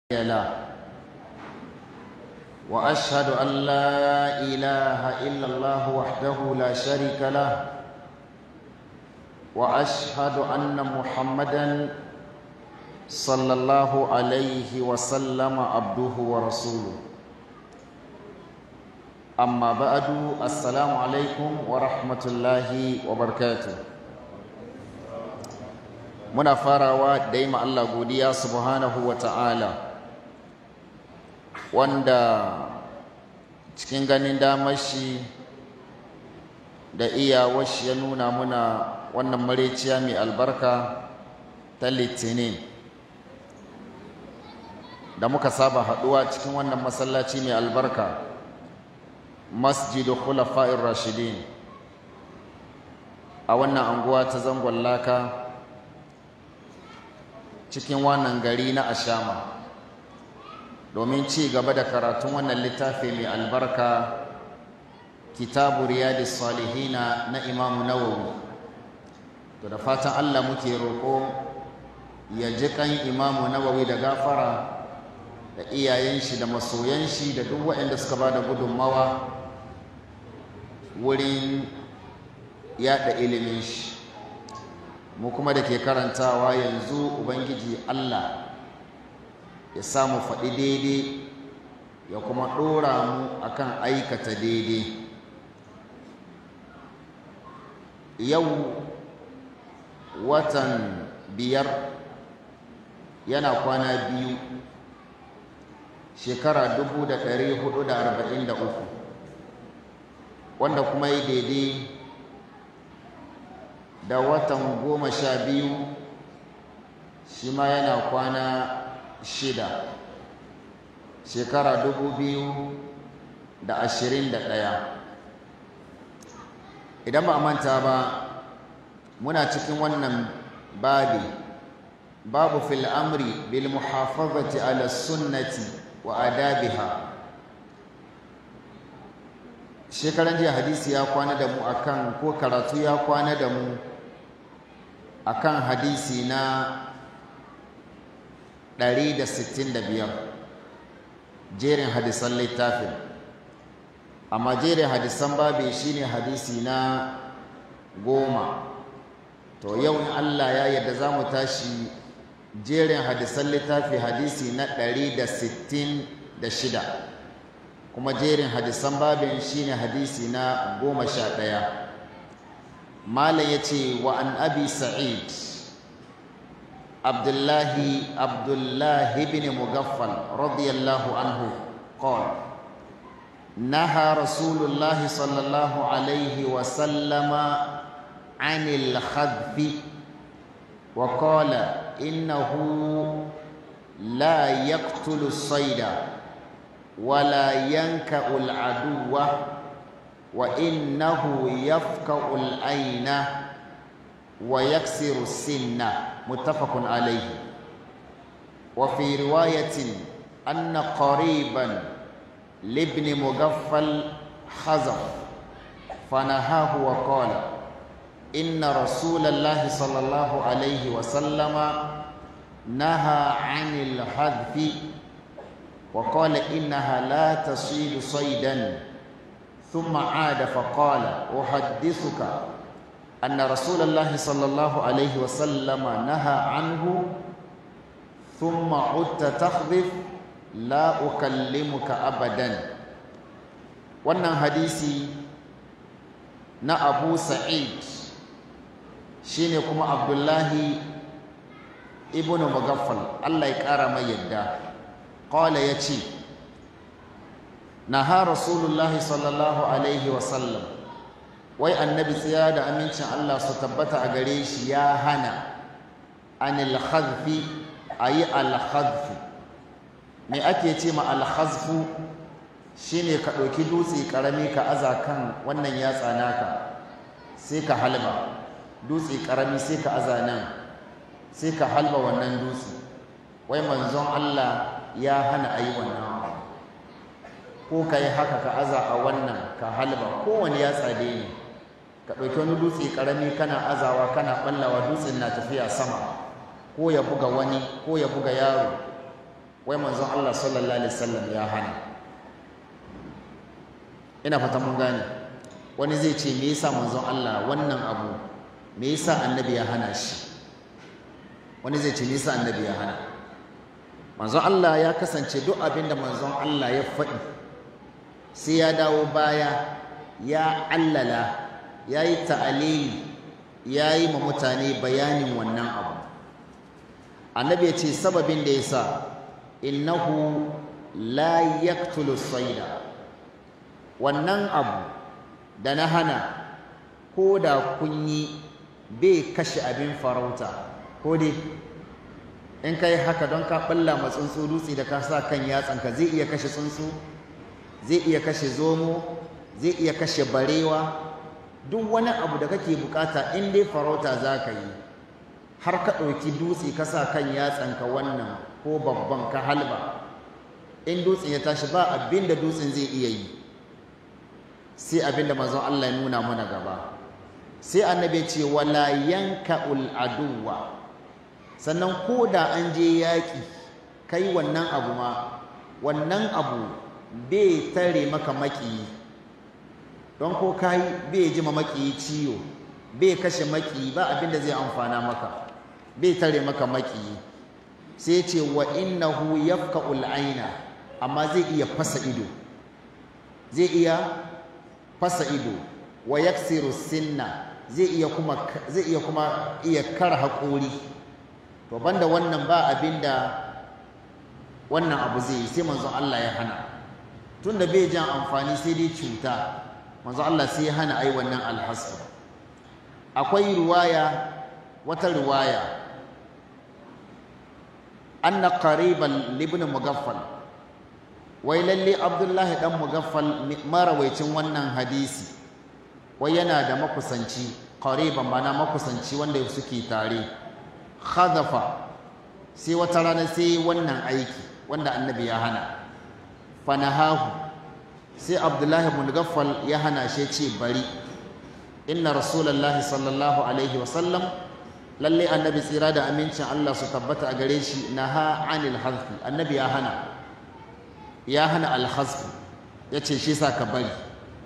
له واشهد ان لا اله الا الله وحده لا شريك له واشهد ان محمدا صلى الله عليه وسلم عبده ورسوله اما بعد السلام عليكم ورحمه الله وبركاته muna farawa da yi Allah godiya subhanahu wa ta'ala wanda cikin ganin damar shi da iyawar shi ya nuna muna wannan mareciya mai albarka ta litinin da muka saba haɗuwa cikin wannan masallaci mai albarka masjidu khulafa'ir rashidin a wannan anguwa ta zangon laka cikin wannan gari na ashama domin ci gaba da karatun wannan littafi mai albarka kitabu riyadis salihina na imamu nawawi to da fatan allah muke roƙo ya ji kan imamu nawawi da gafara da iyayen shi da masoyan shi da duk waɗanda suka ba da gudunmawa wurin yaɗa ilimin shi mu kuma da ke karantawa yanzu ubangiji allah ya samu faɗi daidai ya kuma ɗora mu akan aikata daidai yau watan biyar yana kwana biyu shekara dubu da ɗari hudu da arba'in da uku wanda kuma yi daidai da watan goma sha biyu shi ma yana kwana shida shekara dubu biyu da ashirin da ɗaya idan ba manta ba muna cikin wannan babi babu fil amri bil muhafazati ala sunnati wa adabiha shekaran jiya hadisi ya kwana da mu akan ko karatu ya kwana da mu akan hadisi na 165 jerin hadisan littafin amma jerin hadisan babe shine hadisi na goma to yau in Allah ya yarda za mu tashi jerin hadisan littafi hadisi na 166 kuma jerin hadisan babin shine hadisi na goma sha ɗaya malam ya ce wa an abi sa'id abdullahi abdullahi bin mugaffal radiyallahu anhu qala نهى رسول الله صلى الله عليه وسلم عن الخذف وقال إنه لا يقتل الصيد ولا ينكأ العدو وإنه يفكأ العين ويكسر السن متفق عليه وفي رواية أن قريبا لابن مغفل خزف فنهاه وقال إن رسول الله صلى الله عليه وسلم نهى عن الحذف وقال إنها لا تصيد صيدا ثم عاد فقال أحدثك أن رسول الله صلى الله عليه وسلم نهى عنه ثم عدت تخذف لا أكلمك أبدا wannan hadisi na abu sa'id shine kuma abdullahi ibn mugaffal Allah ya ƙara mai yadda qala yace naha rasulullahi sallallahu alaihi wasallam wai annabi tsaya da amincin Allah su tabbata a gare shi ya hana anil khadfi ayi al khadfu me ake ce ma al khazfu shine ka ɗauki dutse ƙarami ka aza kan wannan yatsa naka sai ka halba dutse ƙarami sai ka aza nan sai ka halba wannan dutse wai manzon Allah ya hana a yi wannan ko ka yi haka ka aza a wannan ka halba kowane ya tsade ne ka ɗauki wani dutse ƙarami kana azawa kana ɓallawa dutsen na tafiya sama ko ya buga wani ko ya buga yaro wai manzon Allah sallallahu alaihi wasallam ya hana ina fata mun gane wani zai ce me yasa manzon Allah wannan abu me yasa annabi ya hana shi wani zai ce me yasa annabi ya hana manzon Allah ya kasance duk abin da manzon Allah ya faɗi sai ya dawo baya ya allala ya yi ta'alili ya yi ma mutane bayanin wannan abu annabi ya ce sababin da ya sa innahu la yaqtulu sayda wannan abu da na hana ko da kun yi bai kashe abin farauta ko dai in ka yi haka don ka ɓalla ma tsuntsu dutse da ka sa kan yatsanka zai iya kashe tsuntsu zai iya kashe zomo zai iya kashe barewa duk wani abu da kake bukata in dai farauta za ka yi har ka ɗauki dutse ka sa kan yatsanka wannan ko babban ka halba in dutsen ya tashi ba abin da dutsen zai iya yi sai abin da manzon Allah ya nuna mana gaba sai annabi ce wala yanka'ul aduwa sannan ko da an je yaƙi kai wannan abu ma wannan abu bai tare maka maƙiyi don ko kai bai ji ma maƙiyi ciwo bai kashe maƙiyi ba abin da zai amfana maka bai tare maka maƙiyi sai ce wa innahu yafka'ul aina amma zai iya fasa ido zai iya fasa ido wa yaksiru sinna zai iya kuma zai iya kuma iya kar haƙori to banda wannan ba abinda wannan abu zai yi sai manzon Allah ya hana tunda bai jan amfani sai dai cuta manzon Allah sai ya hana ai wannan alhasr akwai riwaya wata riwaya anna qariban libn mugaffal wai lalle abdullahi dan mugaffal marawaicin wannan hadisi wai yana da makusanci qariban mana makusanci wanda suke tare khadafa sai wata rana sai wannan aiki wanda annabi ya hana fanahahu sai abdullahi ibn gaffal ya hana shi ce bari inna rasulullahi sallallahu alaihi wasallam lalle annabi tsira da amincin Allah su tabbata a gare shi naha anil hazfi annabi ya hana ya hana al ya ce shi sa ka bari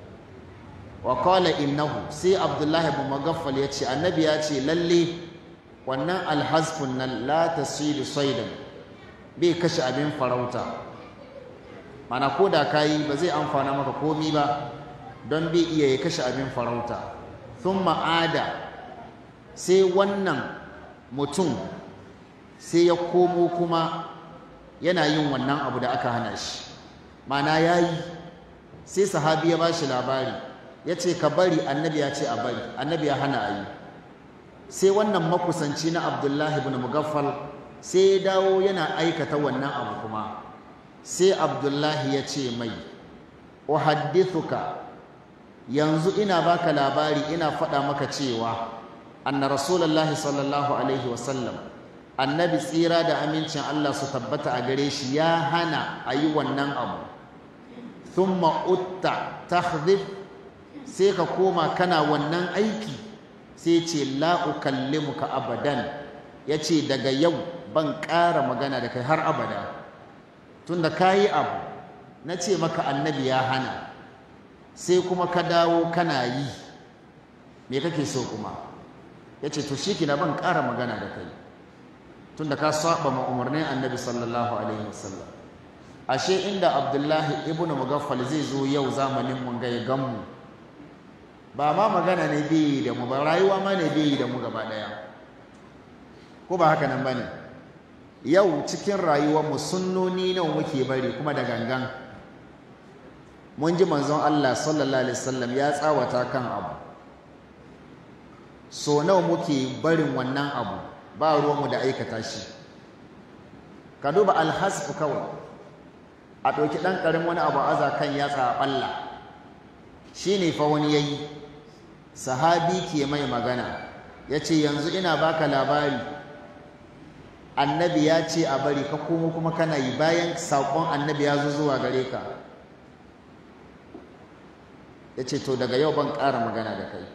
wa qala innahu sai abdullahi ibn mugaffal ya ce annabi ya ce lalle wannan alhazfun nan la tasidu saidan bai kashe abin farauta mana ko da kayi ba zai amfana maka komi ba don bai iya ya kashe abin farauta sun ma'ada sai wannan mutum sai ya komo kuma yana yin wannan abu da aka hana shi mana ya yi sai sahabi ya ba shi labari ya ce ka bari annabi ya ce a bari annabi ya hana a yi sai wannan makusanci na abdullahi ibn mugaffal sai ya dawo yana aikata wannan abu kuma sai abdullahi ya ce mai uhaddithuka yanzu ina baka labari ina faɗa maka cewa anna rasulullahi sallallahu alaihi wasallam annabi tsira da amincin Allah su tabbata a gare shi ya hana a yi wannan abu thumma utta tahdhif sai ka koma kana wannan aiki sai ce la ukallimuka abadan yace daga yau ban ƙara magana da kai har abada tunda kayi abu na ce maka annabi ya hana sai kuma ka dawo kana yi me kake so kuma yace to shi kina ban ƙara magana da kai tunda ka saba ma umarnin annabi sallallahu alaihi wasallam ashe inda abdullahi ibnu mugaffal zai zo yau zamanin mun ga ya gamu ba ma magana ne bai da mu ba rayuwa ma ne bai da mu gaba daya ko ba haka nan bane yau cikin rayuwar mu sunnoni nawa muke bari kuma da gangan mun ji manzon Allah sallallahu alaihi wasallam ya tsawata kan abu so nawa muke barin wannan abu ba ruwanmu da aikata shi ka duba alhasfu kawai a ɗauki ɗan ƙarin wani abu aza kan yatsa a ɓalla shi ne fa wani ya yi sahabi ke mai magana ya ce yanzu ina baka labari annabi ya ce a bari ka komo kuma kana yi bayan saƙon annabi ya zo zuwa gare ka ya ce to daga yau ban ƙara magana da kai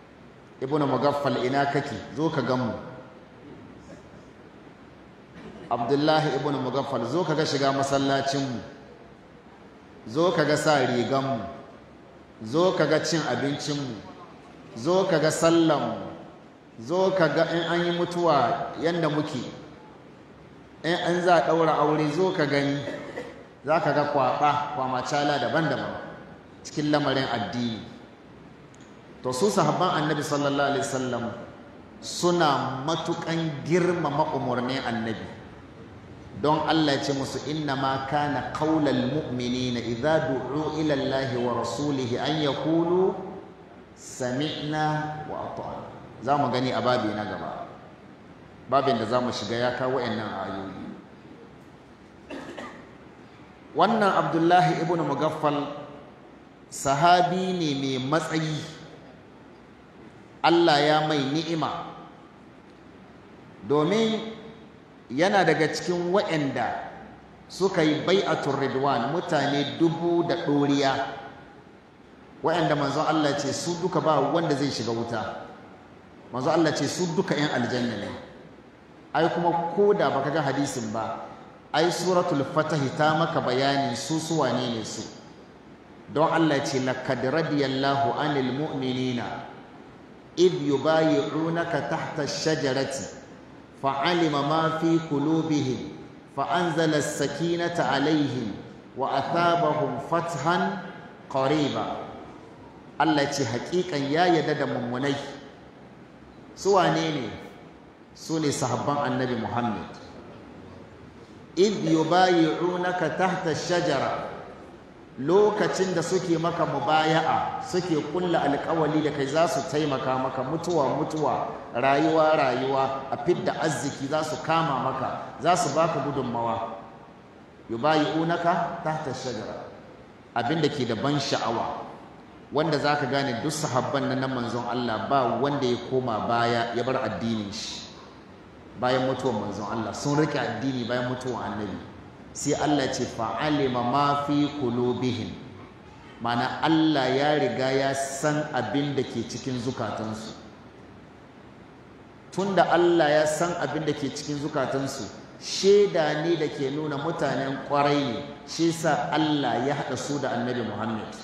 ibnu mugaffal ina kake zo ka gan mu abdullahi ibn mugaffal zo ka ga shiga masallacinmu zo ka ga sa riganmu zo ka ga cin abincinmu zo ka ga sallanmu zo ka ga in an yi mutuwa yadda muke in an za a ɗaura aure zo ka gani za ka ga kwaɓa kwamacala daban-daban cikin lamarin addini to su sahabban annabi sallallahu alaihi wasallam suna matukan girmama umarnin annabi don Allah ce musu inna ma kana qaulal mu'minina idza du'u ila Allah wa rasulihi an yaqulu sami'na wa ata'na zamu gani a babi na gaba babin da zamu shiga ya kawo wayannan ayoyi wannan Abdullahi ibn Mugaffal sahabi ne mai matsayi Allah ya mai ni'ima domin yana daga cikin waɗanda suka yi bai'atul ridwan mutane dubu da ɗoriya waɗanda manzon Allah ce su duka ba wanda zai shiga wuta manzon Allah ce su duka 'yan aljanna ne ai kuma ko da baka ga hadisin ba ai suratul fatahi ta maka bayani su su wane ne su don Allah ce laqad radiyallahu anil mu'minina id yubayi'unaka tahta ash-shajarati فعلم ما في قلوبهم فأنزل السكينة عليهم وأثابهم فتحا قريبا Allah ce haƙiƙan ya yarda da mummunai su wane ne su ne sahabban annabi Muhammad id yubayi'unaka tahta shajara lokacin da suke maka mubaya'a suke kulla alƙawali da kai za su taimaka maka mutuwa mutuwa rayuwa rayuwa a fidda arziki za su kama maka za su baka gudunmawa yubayi'unaka tahta shajara abinda ke da ban sha'awa wanda zaka gane duk sahabban nan na manzon Allah ba wanda ya koma baya ya bar addinin shi bayan mutuwar manzon Allah sun rike addini bayan mutuwar annabi sai Allah ce fa'alima ma fi qulubihim mana Allah ya riga ya san abin da ke cikin zukatansu tunda Allah ya san abin da ke cikin zukatansu shaida ne da ke nuna mutanen kwarai ne shi sa Allah ya haɗa su da annabi Muhammad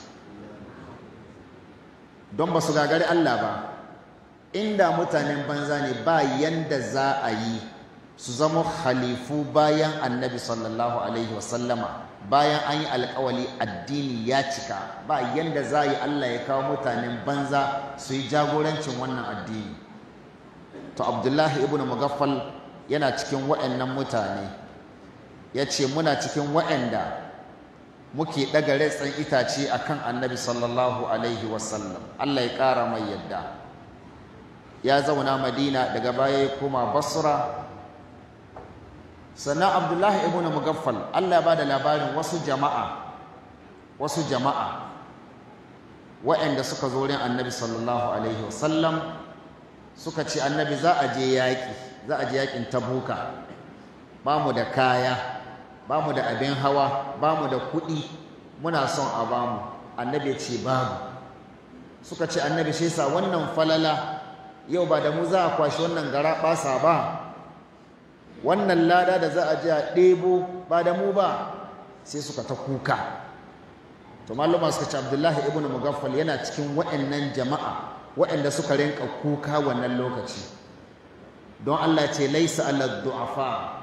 don ba su gagari Allah ba inda mutanen banza ne ba yanda za a yi su zama khalifu bayan annabi sallallahu alaihi wasallama bayan an yi alkawali addini ya cika ba yanda za yi Allah ya kawo mutanen banza su yi jagorancin wannan addini to abdullahi ibn mugaffal yana cikin waɗannan mutane ya ce muna cikin waɗanda muke ɗaga retsan itace a kan annabi sallallahu alaihi wasallam Allah ya ƙara mai yadda ya zauna madina daga baya ya koma basra sannan abdullahi ibn mugaffal Allah ya bada labarin wasu jama'a wasu jama'a waɗanda suka zo wurin annabi sallallahu alaihi wasallam suka ce annabi za a je yaƙi za a je yaƙin tabuka ba mu da kaya ba mu da abin hawa ba mu da kuɗi muna son a ba mu annabi ya ce babu suka ce annabi shi sa wannan falala yau ba da mu za a kwashi wannan gara ɓasa ba wannan lada da za a ji a ɗebo ba da mu ba sai suka ta kuka to maluma suka ce abdullahi ibn mugaffal yana cikin waɗannan jama'a waɗanda suka rinka kuka wannan lokaci don Allah ce laisa ala du'afa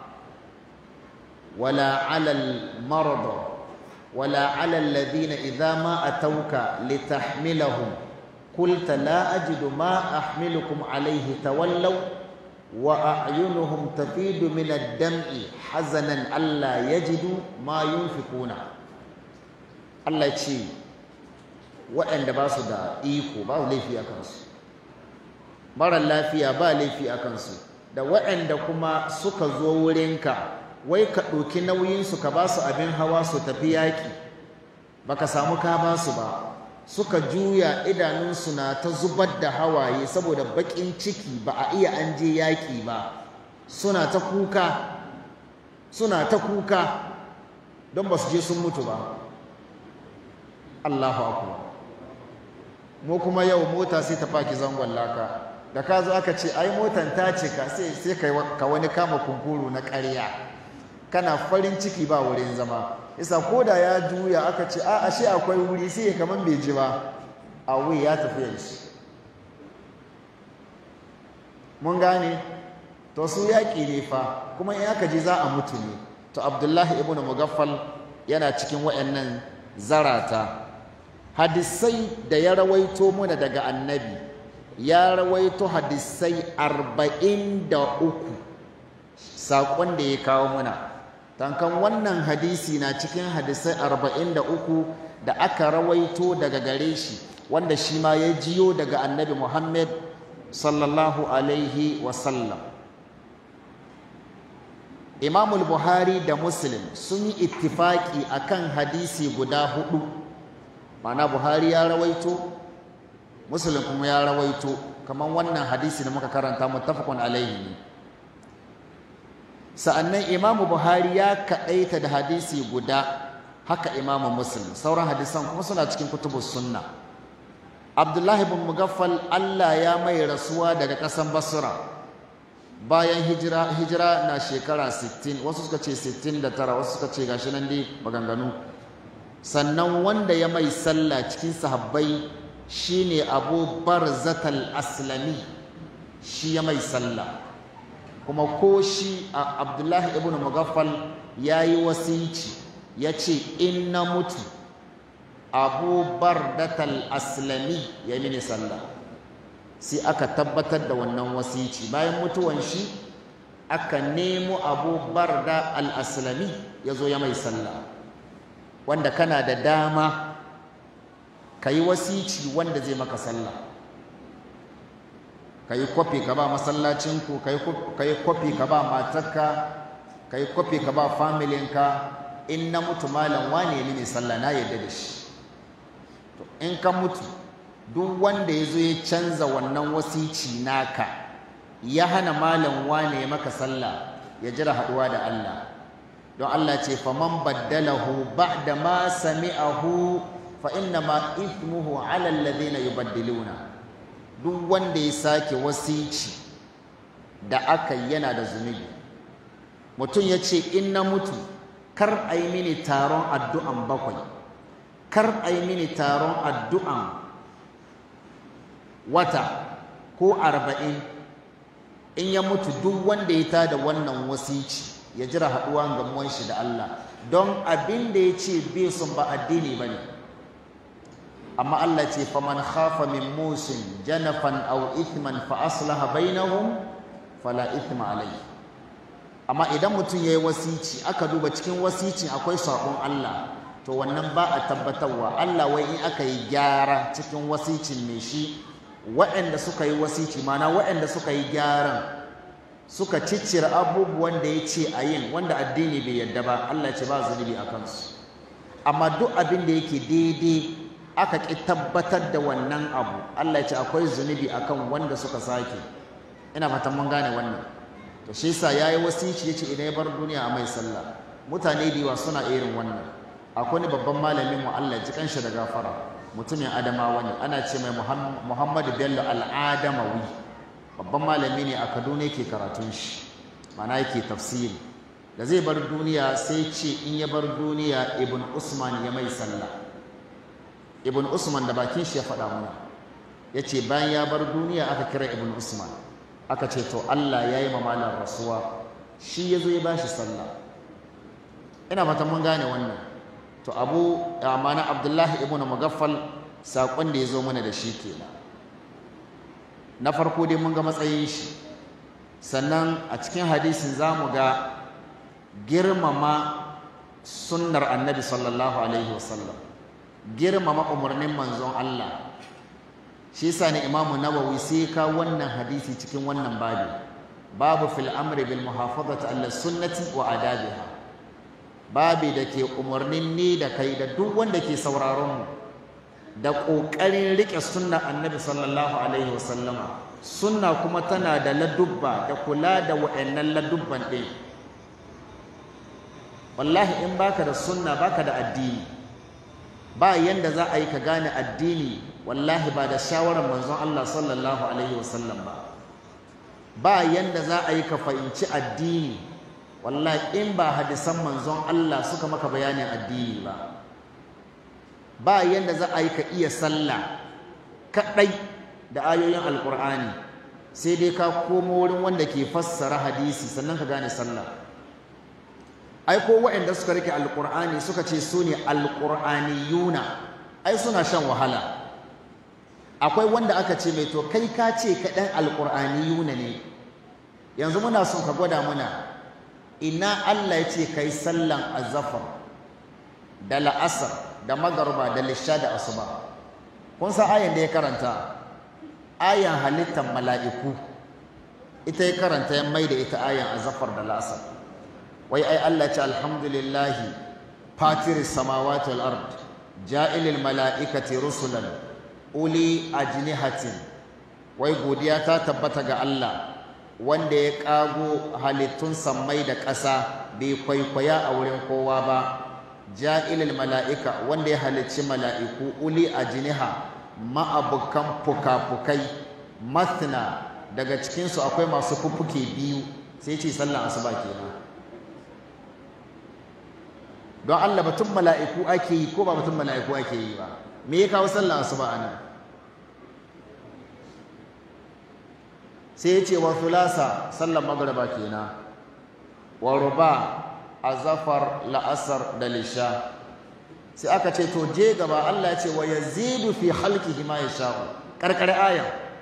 wala ala marada wala ala alladhina idza ma atawka litahmilahum qulta la ajidu ma ahmilukum alayhi tawallaw وأعينهم تفيد من الدمع حزنا ألا يجدوا ما ينفقون Allah ce waɗanda ba su da iko ba laifi a kansu marar lafiya ba laifi a kansu da waɗanda kuma suka zo wurinka wai ka ɗauki nauyinsu ka ba su abin hawa su tafi yaƙi baka samu ka ba su ba suka juya idanunsu na ta zubar da hawaye saboda baƙin ciki ba a iya an je yaƙi ba suna ta kuka suna ta kuka don ba su je sun mutu ba Allahu akbar mu kuma yau mota sai ta faki zangon laka da ka zo aka ce ai motan ta cika sai sai ka wani kama kunkuru na ƙarya kana farin ciki ba wurin zama isa ko da ya juya aka ce a ashe akwai wuri sai ya kaman bai ji ba a wuri ya tafi yanzu mun gane to su yaƙi ne fa kuma in aka ji za a mutu ne to abdullahi ibn mugaffal yana cikin wayannan zarata hadisai da ya rawaito muna daga annabi ya rawaito hadisai arba'in da uku saƙon da ya kawo muna tankan wannan hadisi na cikin hadisai arba'in da uku da aka rawaito daga gare shi wanda shi ma ya jiyo daga annabi muhammad sallallahu alaihi wasallam imamul buhari da muslim sun yi ittifaki akan hadisi guda hudu mana buhari ya rawaito muslim kuma ya rawaito kamar wannan hadisi da muka karanta muttafaqun alaihi ne sa'annan imamu buhari ya kaɗaita da hadisi guda haka imamu muslim sauran hadisan kuma suna cikin kutubus sunna abdullahi bin mugaffal allah ya mai rasuwa daga ƙasan basra bayan hijira hijira na shekara 60 wasu suka ce 69 wasu suka ce gashi nan dai maganganu sannan wanda ya mai sallah cikin sahabbai shine abu barzatal aslami shi ya mai sallah kuma ko shi a abdullahi ibn mugaffal ya yi wasici ya ce in na mutu abu bardatal aslami ya mini sallah sai aka tabbatar da wannan wasici bayan mutuwan shi aka nemo abu barda al-aslami ya zo ya mai sallah wanda kana da dama ka yi wasici wanda zai maka sallah ka yi kwafi ka ba masallacinku ka yi kwafi ka ba matarka ka yi kwafi ka ba familinka in na mutu malam wane ne sallah na yadda da shi to in ka mutu duk wanda ya zo ya canza wannan wasici naka ya hana malam wane maka sallah ya jira haɗuwa da Allah don Allah ce faman baddalahu ba'da ma sami'ahu fa inna ma ithmuhu 'ala alladhina yubaddiluna duk wanda ya sake wasici da aka yana da zunubi mutum ya ce in na mutu kar a yi mini taron addu'an bakwai kar a yi mini taron addu'an wata ko arba'in in ya mutu duk wanda ya tada wannan wasici ya jira haɗuwa gamuwan shi da Allah don abin da ya ce bai sun ba addini ba ne amma Allah ce faman khafa min musin janafan aw ithman fa aslaha bainahum fala ithma alayhi amma idan mutum yayi wasici aka duba cikin wasicin akwai sabon Allah to wannan ba a tabbatarwa Allah wai in aka yi gyara cikin wasicin mai shi waɗanda suka yi wasici mana waɗanda suka yi gyaran suka ciccire abubuwan da ya ce a yin wanda addini bai yadda ba Allah ce ba zunubi a kansu amma duk abin da yake daidai aka ƙi tabbatar da wannan abu Allah ce akwai zunubi akan wanda suka sake ina fatan mun gane wannan to shi yasa yayi wasici yace idan ya bar duniya a mai sallah mutane da yawa suna irin wannan akwai ni babban malamin mu Allah ji kanshi da gafara mutumin adamawa ne ana ce mai Muhammadu Bello al-Adamawi babban malami ne a Kaduna yake karatun shi mana yake tafsiri da zai bar duniya sai ce in ya bar duniya Ibn Usman ya mai sallah Ibn Usman da bakin shi ya faɗa mana ya ce bayan ya bar duniya aka kira Ibn Usman aka ce to Allah ya yi mamalar rasuwa shi ya zo ya ba shi sallah ina fatan mun gane wannan to abu amana abdullahi ibn mugaffal saƙon da ya zo mana da shi kenan na farko dai mun ga matsayin shi sannan a cikin hadisin za mu ga girmama sunnar annabi sallallahu alaihi wasallam girmama umarnin manzon Allah shi yasa ne imamu nawawi sai ka wannan hadisi cikin wannan babi babu fil amri bil muhafazati ala sunnati wa adabiha babi da ke umarnin ni da kai da duk wanda ke sauraron mu da ƙoƙarin riƙe sunna annabi sallallahu alaihi wasallama sunna kuma tana da ladubba da kula da wa'annan ladubban ɗin wallahi in baka da sunna baka da addini ba yanda za a yi ka gane addini wallahi ba da shawarar manzon Allah sallallahu alaihi wasallam ba ba yanda za a yi ka fahimci addini wallahi in ba hadisan manzon Allah suka maka bayanin addini ba ba yanda za a yi ka iya sallah kaɗai da ayoyin alkur'ani sai dai ka komo wurin wanda ke fassara hadisi sannan ka gane sallah ai ko waɗanda suka rike alkur'ani suka ce su ne alkur'aniyuna ai suna shan wahala akwai wanda aka ce mai to kai ka ce kaɗan alkur'aniyuna ne yanzu muna son ka gwada muna ina Allah ya ce kai sallan azafar da la'asar da magarba da lisha da asuba kun san ayan da ya karanta ayan halittar mala'iku ita ya karanta ya mai da ita ayan azafar da la'asar wai ai Allah ce alhamdulillahi fatir samawati wal ard ja'ilil mala'ikati rusulan uli ajnihatin wai godiya ta tabbata ga Allah wanda ya ƙago halittun sammai da ƙasa bai kwaikwaya a wurin kowa ba ja'ilil mala'ika wanda ya halicci mala'iku uli a jiniha ma'abukan fuka-fukai masna daga cikinsu akwai masu fuffuke biyu sai ce sallan asuba kenan don Allah batun mala'iku ake yi ko ba batun mala'iku ake yi ba me ya kawo sallan asuba anan sai ya ce wa fulasa sallan magriba kenan wa ruba azafar la'asar da lisha sai aka ce to je gaba Allah ya ce wa yazidu fi halqihi ma yasha'u karkare aya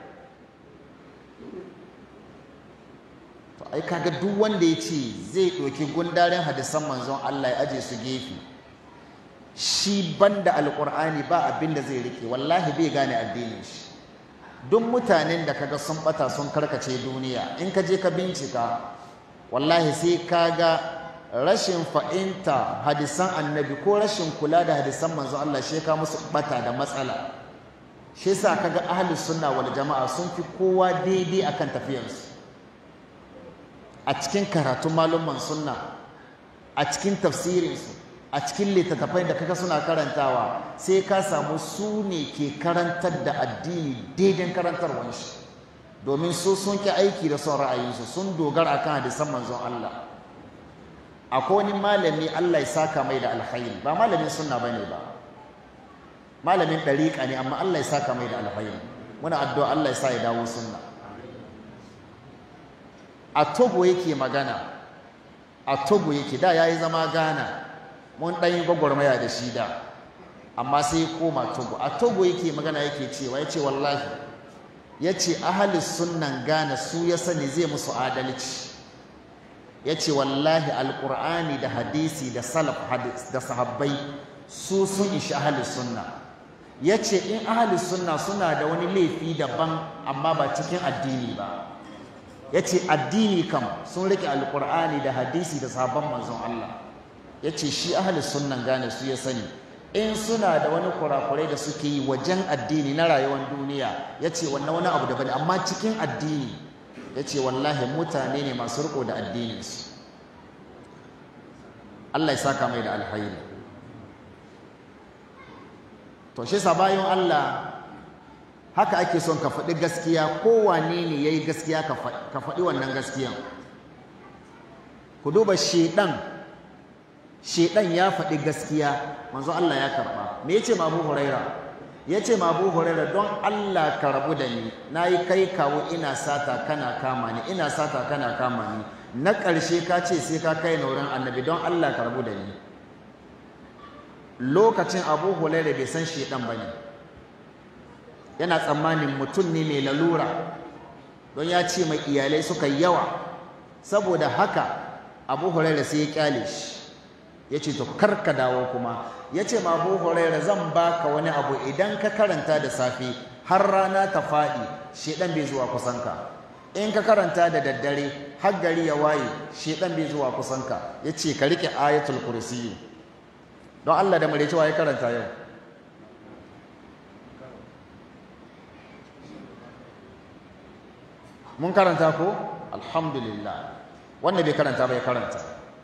to ai kaga duk wanda ya ce zai ɗauki gundaren hadisan manzon Allah ya aje su gefe shi banda alqur'ani ba abin da zai rike wallahi bai gane addinin shi duk mutanen da kaga sun bata sun karkace duniya in ka je ka bincika wallahi sai kaga rashin fa'inta hadisan annabi ko rashin kula da hadisan manzo Allah shi ka musu bata da matsala shi yasa kaga ahlus sunna wal jama'a sun fi kowa daidai akan tafiyarsu a cikin karatun malumman sunna a cikin tafsirinsu a cikin littattafai da kaga suna karantawa sai ka samu su ne ke karantar da addini daidai karantarwar shi domin su sun ki aiki da son ra'ayinsu sun dogara akan hadisan manzon Allah akwai wani malami Allah ya saka mai da alkhairi ba malamin sunna bane ba malamin dariƙa ne amma Allah ya saka mai da alkhairi muna addu'a Allah ya sa ya dawo sunna a Togo yake magana a Togo yake da yayi zama Ghana mun dan yi gwagwarmaya da shi da amma sai ya koma Togo a Togo yake magana yake cewa yace wallahi yace ahli sunnan Ghana su ya sani zai musu adalci ya ce wallahi alƙur'ani da hadisi da salaf da sahabbai su sun ishi ahalus sunna ya ce in ahalus sunna suna da wani laifi daban amma ba cikin addini ba ya ce addini kam sun rike alƙur'ani da hadisi da sahabban manzon Allah ya ce shi ahalus sunnan gane su ya sani in suna da wani kurakurai da suke yi wajen addini na rayuwar duniya ya ce wannan wani abu daban amma cikin addini ya ce wallahi mutane ne masu riko da addininsu Allah ya saka mai da alhairi to shi bayan Allah haka ake son ka faɗi gaskiya kowane ne ya yi gaskiya ka faɗi wannan gaskiyan ku duba shedan shedan ya faɗi gaskiya manzo Allah ya karɓa me yace ma Abu Huraira yace ma Abu Huraira don Allah ka rabu da ni nayi kai kawo ina sata kana kama ni ina sata kana kama ni na ƙarshe ka ce sai ka kai na wurin annabi don Allah ka rabu da ni lokacin Abu Huraira bai san shedan bane yana tsammanin mutum ne mai lalura don ya ce mai iyalai suka yawa saboda haka Abu Huraira sai ya kyale shi ya ce to kar ka dawo kuma ya ce ma abu huraira zan baka wani abu idan ka karanta da safe har rana ta faɗi shedan bai zuwa kusanka in ka karanta da daddare har gari ya waye shedan bai zuwa kusanka ya ce ka riƙe ayatul kursiyu don Allah da mare cewa ya karanta yau mun karanta ko alhamdulillah wanda bai karanta bai karanta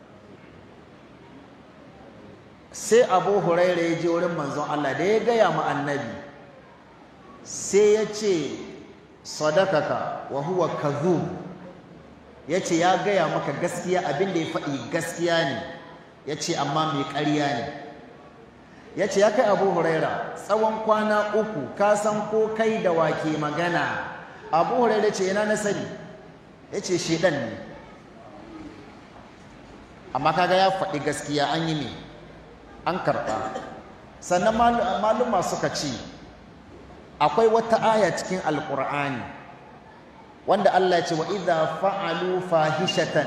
sai abu huraira ya je wurin manzon Allah da ya gaya ma annabi sai ya ce sadakaka wa huwa kadhub ya ce ya gaya maka gaskiya abin da ya faɗi gaskiya ne ya ce amma mai ƙarya ne ya ce ya kai abu huraira tsawon kwana uku ka san ko kai da wake magana abu huraira ce yana na sani ya ce shedan ne amma kaga ya faɗi gaskiya an yi ne an karɓa sannan maluma suka ce akwai wata aya cikin alƙur'ani wanda Allah ya ce wa idha fa'alu fahishatan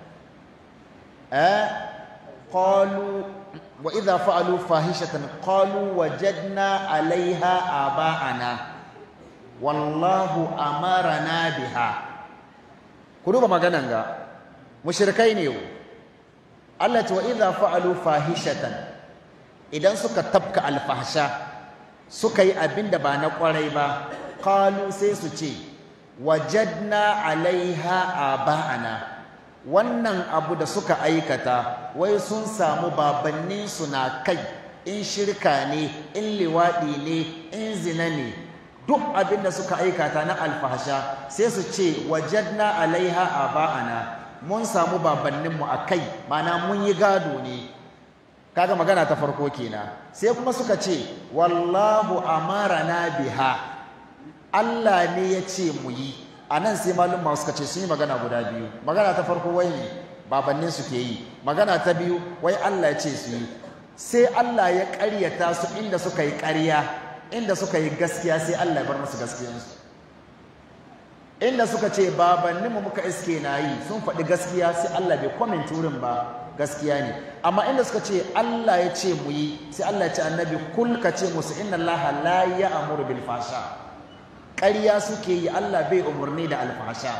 eh qalu wa idha fa'alu fahishatan qalu wajadna 'alayha aba'ana wallahu amarana biha ku duba maganan ga mushrikai ne Allah ce wa idha fa'alu fahishatan idan suka tabka alfahsha suka yi abin da ba na kwarai ba qalu sai su ce wajadna alaiha aba'ana wannan abu da suka aikata wai sun samu babannin su na kai in shirka ne in liwaɗi ne in zina ne duk abin da suka aikata na alfahsha sai su ce wajadna alaiha aba'ana mun samu babanninmu a kai mana mun yi gado ne kaga magana ta farko kenan sai kuma suka ce wallahu amarana biha Allah ne ya ce mu yi a nan sai malum ma suka ce sun yi magana guda biyu magana ta farko wai ne babannin su ke yi magana ta biyu wai Allah ya ce su yi sai Allah ya ƙaryata su inda suka yi ƙarya inda suka yi gaskiya sai Allah ya bar musu gaskiyansu inda suka ce babanninmu muka iske na yi sun faɗi gaskiya sai Allah bai comment wurin ba gaskiya ne amma inda suka ce Allah ya ce mu yi sai Allah ya ce annabi kul ka ce musu inna Allah la ya'muru bil fasha ƙarya suke yi Allah bai umarni da alfasha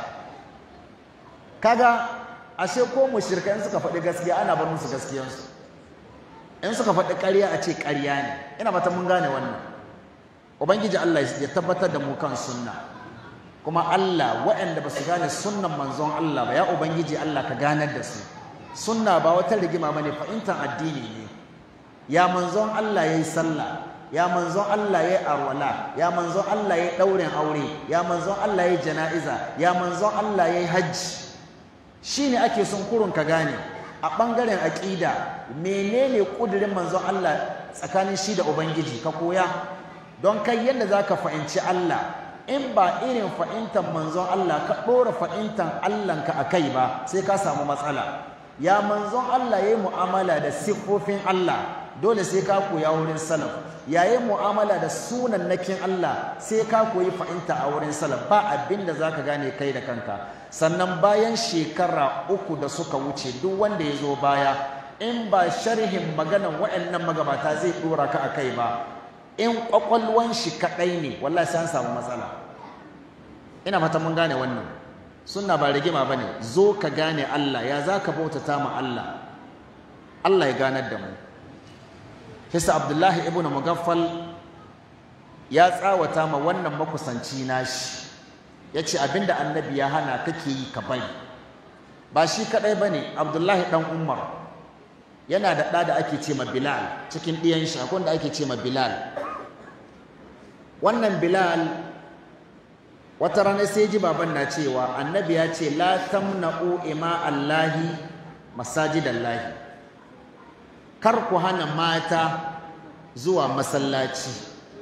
kaga ashe ko mushrikai in suka faɗi gaskiya ana bar musu gaskiyansu in suka faɗi ƙarya a ce ƙarya ne ina fata mun gane wannan ubangiji Allah ya tabbatar da mu kan sunna kuma Allah waɗanda ba su gane sunnan manzon Allah ba ya ubangiji Allah ka ganar da su sunna ba wata rigima bane fahimtar addini ne ya manzon Allah yayi sallah ya manzon Allah yayi arwala ya manzon Allah yayi daurin aure ya manzon Allah yayi jana'iza ya manzon Allah yayi hajji shine ake son kurun ka gane a bangaren aqida menene kudirin manzon Allah tsakanin shi da ubangiji ka koya don kai yadda zaka fahimci Allah in ba irin fahimtar manzon Allah ka ɗora fahimtar Allahnka a kai ba sai ka samu matsala ya manzon Allah ya yi mu'amala da siffofin Allah dole sai ka koya wurin salaf ya yi mu'amala da sunan nakin Allah sai ka koyi fahimta a wurin salaf ba abin da za ka gane kai da kanka sannan bayan shekara uku da suka wuce duk wanda ya zo baya in ba sharhin maganan waɗannan magabata zai ɗora ka a kai ba in ƙwaƙwalwan shi kaɗai ne wallahi sai an samu matsala ina fata mun gane wannan sunna ba rigima bane zo ka gane Allah ya zaka bautata ma Allah Allah ya ganar da mu Hisa Abdullahi ibn Mugaffal ya tsawata ma wannan makusanci nashi yace abinda annabi ya hana kake yi ka bari ba shi kadai bane Abdullahi dan Umar yana da ɗa da ake ce ma Bilal cikin ɗiyan shi akwai da ake ce ma Bilal wannan Bilal wata rana sai ji baban na cewa annabi ya ce la tamna'u ima allahi masajidallahi kar ku hana mata zuwa masallaci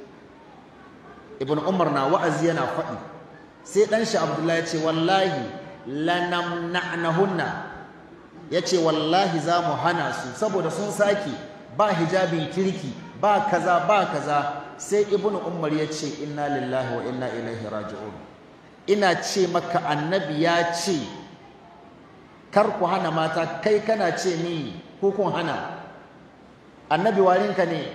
ibn umar na wa'azi yana faɗi sai ɗan shi abdullahi ya ce wallahi lanamna'nahunna ya ce wallahi za mu hana su saboda sun sake ba hijabin kirki ba kaza ba kaza sai ibn umar ya ce inna lillahi wa inna ilaihi raji'un ina ce maka annabi ya ce kar ku hana mata kai kana ce ni ko kun hana annabi warinka ne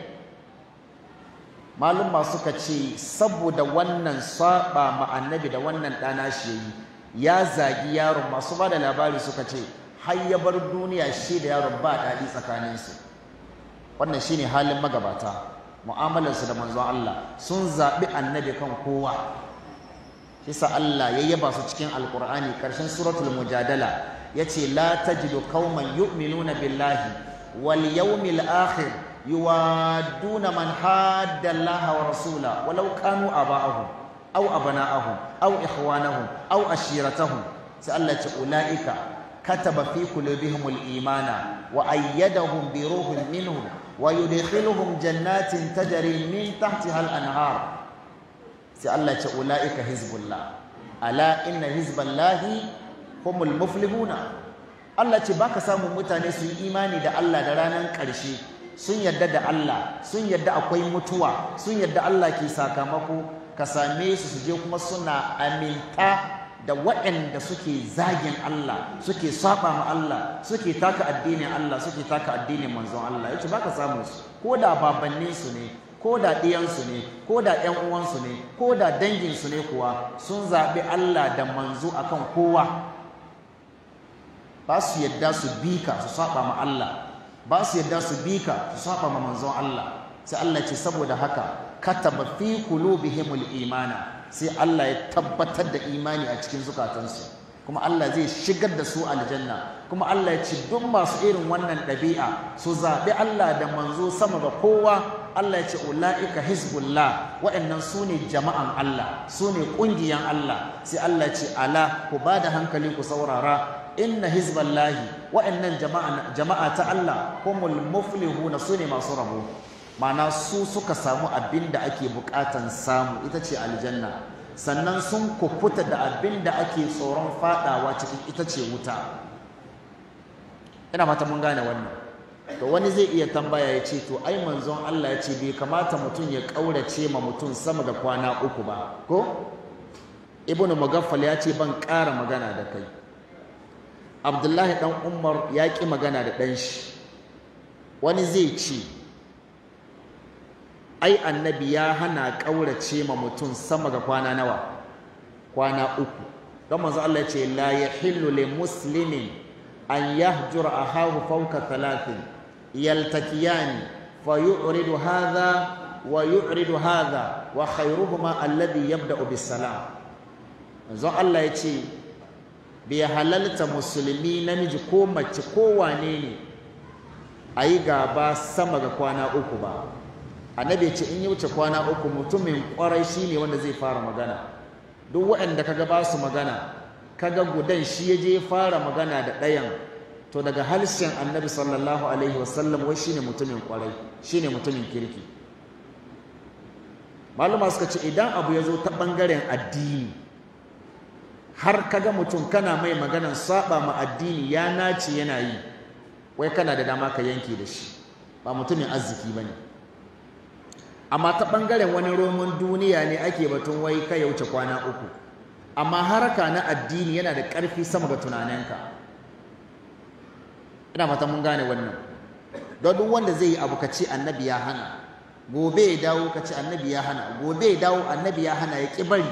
malum suka ce saboda wannan saba ma annabi da wannan ɗana shi yayi ya zagi yaron masu ba da labari suka ce har ya bar duniya shi da yaron ba daɗi tsakaninsu wannan shine halin magabata mu'amalarsu da manzon Allah sun zaɓi annabi kan kowa Kisa Allah ya yaba su cikin alkur'ani ƙarshen suratul mujadala yace la tajidu qauman yu'minuna billahi wal yawmil akhir yuwadduna man hadda Allah wa rasula walau kanu aba'ahum aw abana'ahum aw ikhwanahum aw ashiratahum sai Allah ce ulaika kataba fi qulubihimul imana wa ayyadahum bi ruhin minhu wa yudkhiluhum jannatin tajri min tahtiha al-anhar sai Allah ce ulaika hizbullah ala inna hizballahi humul muflihuna Allah ce baka samun mutane su yi imani da Allah da ranar ƙarshe sun yarda da Allah sun yarda akwai mutuwa sun yarda Allah ke sakamako ka same su su je kuma suna aminta da waɗanda suke zagin Allah suke saba ma Allah suke taka addinin Allah suke taka addinin manzon Allah yace baka samu su ko da babannin su ne ko da ɗiyansu ne ko da ƴan uwansu ne ko da danginsu ne kuwa sun zaɓi Allah da manzo akan kowa ba su yadda su bi ka su saba ma Allah ba su yadda su bi ka su saba ma manzon Allah sai Allah ce saboda haka kataba fi qulubihimul imana sai Allah ya tabbatar da imani a cikin zukatansu kuma Allah zai shigar da su aljanna kuma Allah ya ce duk masu irin wannan ɗabi'a su zaɓi Allah da manzo sama ga kowa Allah ya ce ula'ika hizbullah waɗannan su ne jama'an Allah su ne ƙungiyan Allah sai Allah ya ce ala ku ba da hankali ku saurara inna hizballahi waɗannan jama'a ta Allah humul muflihuna su ne masu rabo ma'ana su suka samu abin da ake buƙatan samu ita ce aljanna sannan sun kufuta da abin da ake tsoron fadawa cikin ita ce wuta ina fata mun gane wannan to wani zai iya tambaya ya ce to ai manzon Allah ya ce bai kamata mutum ya ƙaurace ma mutum sama da kwana uku ba ko ibnu mugaffal ya ce ban ƙara magana da kai abdullahi dan umar ya ƙi magana da ɗan shi wani zai ce ai annabi ya hana ƙaurace ma mutum sama ga kwana nawa kwana uku don manzo Allah ya ce la yahillu li muslimin an yahjura ahahu fawka thalathin yaltakiyani fa yu'ridu hadha wa yu'ridu hadha wa khayruhuma alladhi yabda'u bis salam manzo Allah ya ce bai halalta musulmi namiji ko mace ko wane ne a yi gaba sama ga kwana uku ba annabi ce in yi wuce kwana uku mutumin kwarai shine wanda zai fara magana duk waɗanda kaga ba su magana kaga gudan shi ya je fara magana da ɗayan to daga harshen annabi sallallahu alaihi wasallam wai shine mutumin kwarai shine mutumin kirki maluma suka ce idan abu ya zo ta ɓangaren addini har kaga mutum kana mai maganan saba ma addini ya nace yana yi wai kana da dama ka yanke da shi ba mutumin arziki ba ne amma ta ɓangaren wani roman duniya ne ake batun wai ka ya wuce kwana uku amma haraka na addini yana da ƙarfi sama ga tunaninka ina mata mun gane wannan don duk wanda zai yi abu ka ce annabi ya hana gobe ya dawo ka ce annabi ya hana gobe ya dawo annabi ya hana ya ƙi bari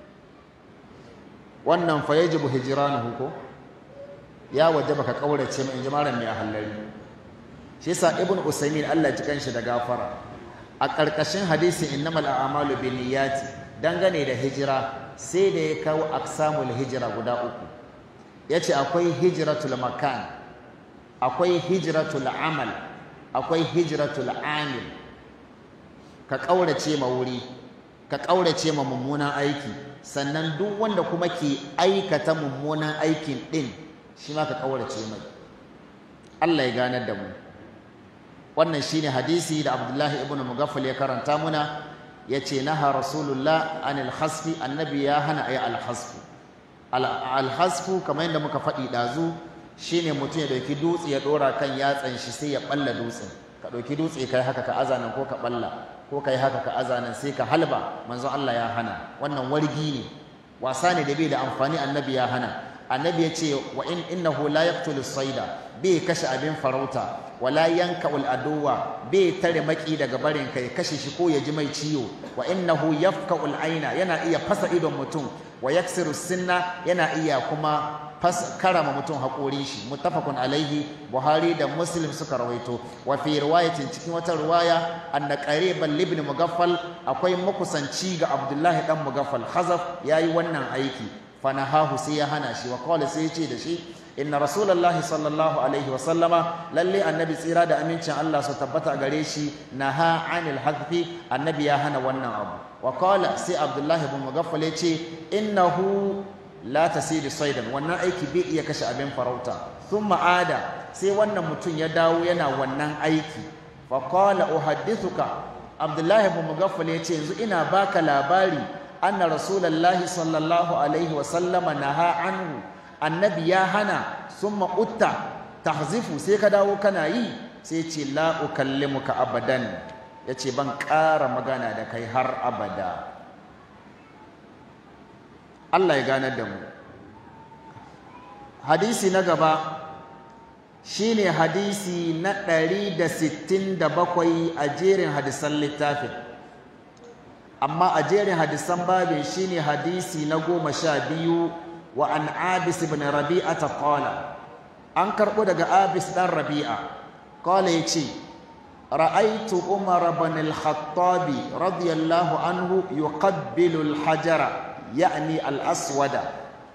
wannan fa yajibu hijranuhu ko ya wajaba ka kaurace mai inji mai hallari shi yasa ibn usaymin Allah ji kanshi da gafara a karkashin hadisin innamal a'malu binniyati dangane da hijira sai da ya kawo aqsamul hijira guda uku yace akwai hijratul makan akwai hijratul amal akwai hijratul amil ka kaurace ma wuri ka kaurace ma mummunan aiki sannan duk wanda kuma ke aikata mummunan aikin ɗin shi ma ka kaurace mai Allah ya ganar da mu wannan shine hadisi da Abdullahi ibn Mughaffal ya karanta muna yace naha rasulullah anil hasfi annabi ya hana ayi al hasfu al hasfu kamar yadda muka faɗi ɗazu shine mutum ya ɗauki dutse ya ɗora kan yatsan shi sai ya ɓalla dutsen ka ɗauki dutse kai haka ka azanan ko ka ɓalla ko kai haka ka azanan sai ka halba manzon Allah ya hana wannan wargi ne wasa ne da bai da amfani annabi ya hana annabi ya ce wa in innahu la yaqtulu sayda bai kashe abin farauta wala yanka ul aduwa bai tare maki daga barin kai kashe shi ko ya ji mai ciwo wa innahu yafka ul aina yana iya fasa idon mutum wa yaksiru sinna yana iya kuma fas karama mutum haƙorin shi muttafaqun alaihi buhari da muslim suka rawaito wa fi riwayatin cikin wata riwaya anna qariban ibn mugaffal akwai makusanci ga abdullahi dan mugaffal khazaf yayi wannan aiki fanahahu sai ya hana shi wa qala sai ya ce da shi inna rasulullahi sallallahu alaihi wa sallama lalle annabi tsira da amincin Allah su tabbata gare shi naha anil hadfi annabi ya hana wannan abu wa qala sai abdullahi ibn mugaffal ya ce innahu la tasidu saidan wannan aiki bai iya kashe abin farauta sun ma'ada sai wannan mutum ya dawo yana wannan aiki fa qala uhaddithuka abdullahi ibn mugaffal yace yanzu ina baka labari anna rasulullahi sallallahu alaihi wa sallama naha anhu annabi ya hana summa utta tahzifu sai ka dawo kana yi sai ce la ukallimuka abadan yace ban ƙara magana da kai har abada Allah ya ganar da mu hadisi na gaba shine hadisi na 167 a jerin hadisan littafin amma a jerin hadisan babin shine hadisi na goma sha biyu wa an abis ibn rabi'a ta qala an karɓo daga abis ɗan rabi'a qala ya ce ra'aitu umar ibn al-khattabi radiyallahu anhu yuqabbilu al-hajara ya'ni al-aswada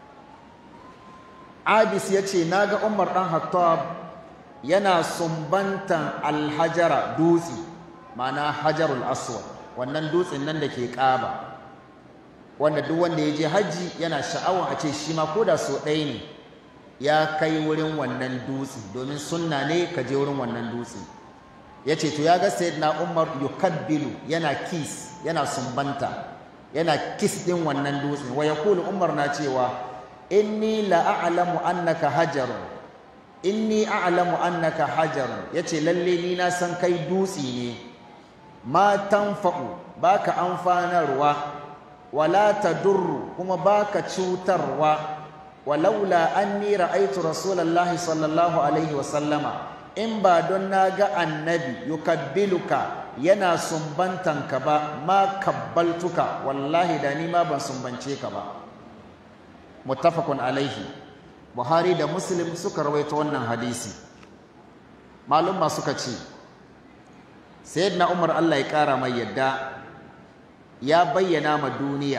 abis ya ce na ga umar ɗan hattab yana sumbantan alhajara dutse mana hajarul aswad wannan dutsen nan da ke ƙaba wanda duk wanda ya je hajji yana sha'awar a ce shi ma ko da so ɗaya ne ya kai wurin wannan dutse domin sunna ne ka je wurin wannan dutse ya ce to ya ga sayyidina umar yukabbilu yana kis yana sumbanta yana kis ɗin wannan dutse wa yaqulu umar na cewa inni la a'lamu annaka hajarun inni a'lamu annaka hajarun yace lalle ni na san kai dutse ne ma tanfa'u baka amfanarwa wala tadurru kuma baka cutarwa walaula anni ra'aytu rasulullahi sallallahu alaihi wa sallama in ba don na ga annabi yukabbiluka yana sumbantanka ba ma kabbaltuka wallahi da ni ma ban sumbance ka ba muttafaqun alaihi buhari da muslim suka rawaito wannan hadisi malumma suka ce sayyidina umar allah ya kara mai yadda ya bayyana ma duniya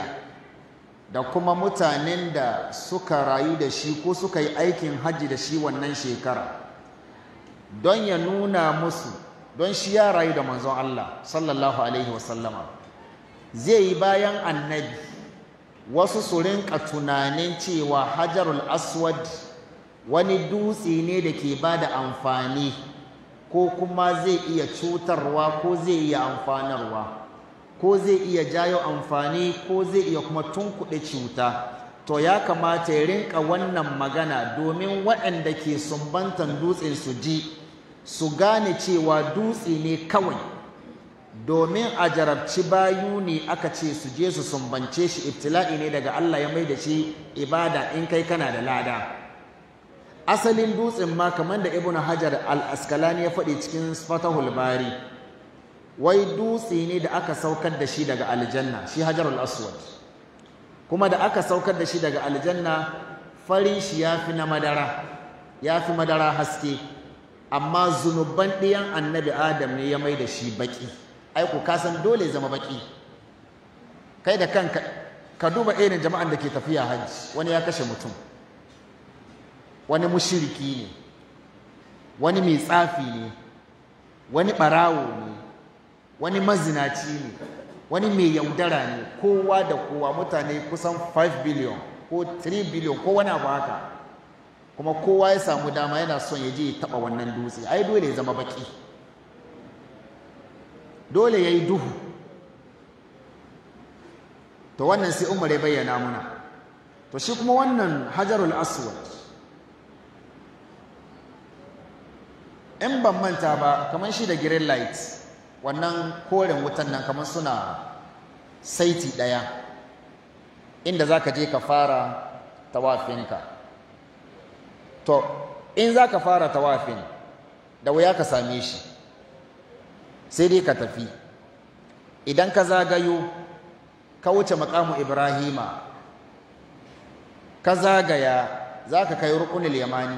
da kuma mutanen da suka rayu da shi ko suka yi aikin hajji da shi wannan shekara don ya nuna musu don shi ya rayu da manzon allah sallallahu alaihi wasallama zai yi bayan annabi wasu su rinka tunanin cewa hajarul aswad wani dutse ne da ke ba da amfani ko kuma zai iya cutarwa ko zai iya amfanarwa ko zai iya jayo amfani ko zai iya kuma tunkuɗe cuta to ya kamata ya rinka wannan magana domin waɗanda ke sumbantan dutsen su ji su gane cewa dutse ne kawai domin a jarabci bayu ne aka ce su je su sumbance shi ibtila'i ne daga Allah ya mai da shi ibada in kai kana da lada asalin dutsen ma kamar da ibnu hajar al-askalani ya faɗi cikin fatahul bari wai dutse ne da aka saukar da shi daga aljanna shi hajarul aswad kuma da aka saukar da shi daga aljanna farin shi ya fi na madara ya fi madara haske amma zunuban ɗiyan annabi adam ne ya mai da shi baƙi aiku ka san dole zama baki kai da kanka ka duba irin jama'an da ke tafiya hajji wani ya kashe mutum wani mushiriki ne wani mai tsafi ne wani ɓarawo ne wani mazinaci ne wani mai yaudara ne kowa da kowa mutane kusan 5 billion ko 3 billion ko wani abu haka kuma kowa ya samu dama yana son ya je ya taɓa wannan dutse ai dole ya zama baki dole ya yi duhu to wannan sai umar ya bayyana muna to shi kuma wannan hajarul aswad in ban manta ba kamar shi da green light wannan koren wutan nan kamar suna saiti ɗaya inda za ka je ka fara tawafinka to in za ka fara tawafin da wuya ka same shi sai dai ka tafi idan ka zagayo ka wuce makamu ibrahima ka zagaya za ka kai rukunin yamani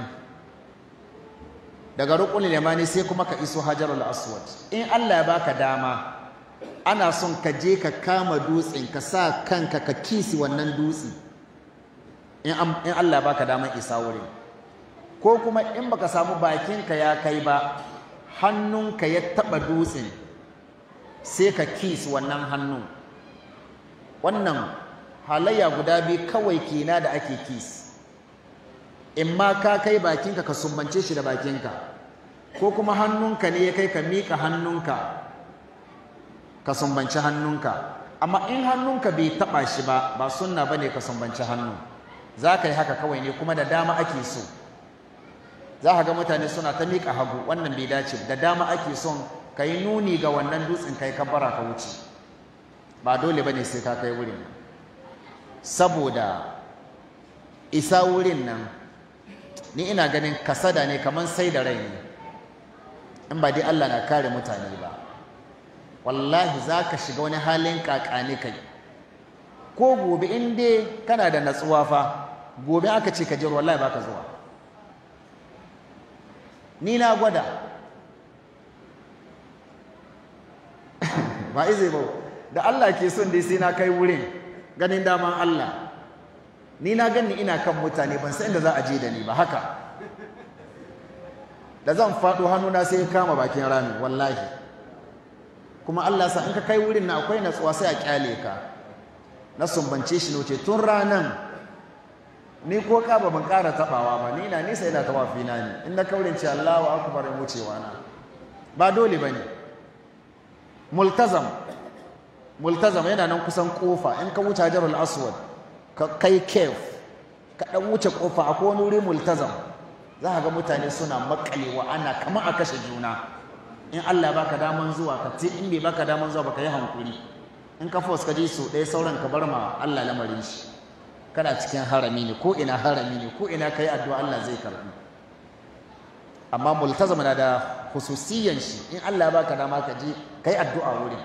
daga rukunin yamani sai kuma ka iso hajarul aswad in allah ya baka dama ana son ka je ka kama dutsen ka sa kanka ka kisi wannan dutse in allah ya baka daman isa wurin ko kuma in baka samu bakinka ya kai ba hannunka ya taɓa dutsen sai ka kis wannan hannun wannan halayya guda biyu kawai kena da ake kis in ma ka kai bakinka ka sumbance shi da bakinka ko kuma hannunka ne ya kai ka miƙa hannunka ka sumbanci hannunka amma in hannunka bai taɓa shi ba ba sunna ba ne ka sumbanci hannu za ka yi haka kawai ne kuma da dama ake so za ka ga mutane suna ta miƙa hagu wannan bai dace da dama ake son ka yi nuni ga wannan dutsen kai kabbara ka wuce ba dole ba ne sai ka kai wurin saboda isa wurin nan ni ina ganin kasada ne kamar sai da rai ne in ba dai Allah na kare mutane ba wallahi za ka shiga wani halin kakani kai ko gobe in dai kana da natsuwa fa gobe aka ce ka je wallahi baka zuwa ni na gwada ba izai ba da Allah ke son dai sai na kai wurin ganin daman Allah ni na gani ina kan mutane ban san inda za a je da ni ba haka da zan faɗo hannuna sai ya kama bakin rami wallahi kuma Allah sa in ka kai wurin na akwai natsuwa sai a kyale ka na sumbance shi ne tun ranan ni ko ka ba ban ƙara taɓawa ba ni na nisa yana tawafi na ne in na kaurin ce Allahu akbar in wucewa na ba dole bane multazam multazam yana nan kusan kofa in ka wuce Hajarul Aswad ka kai kef ka dan wuce kofa akwai wani wuri multazam za ka ga mutane suna makalewa ana kama a kashe juna in Allah baka daman zuwa ka ce in bai baka daman zuwa baka yi hankuri in ka fos ka ji su ɗaya sauran ka bar ma Allah lamarin shi kana cikin harami ne ko ina harami ne ko ina kai addu'a Allah zai karbi amma multazam na da hususiyan shi in Allah baka dama ka je kai addu'a wurin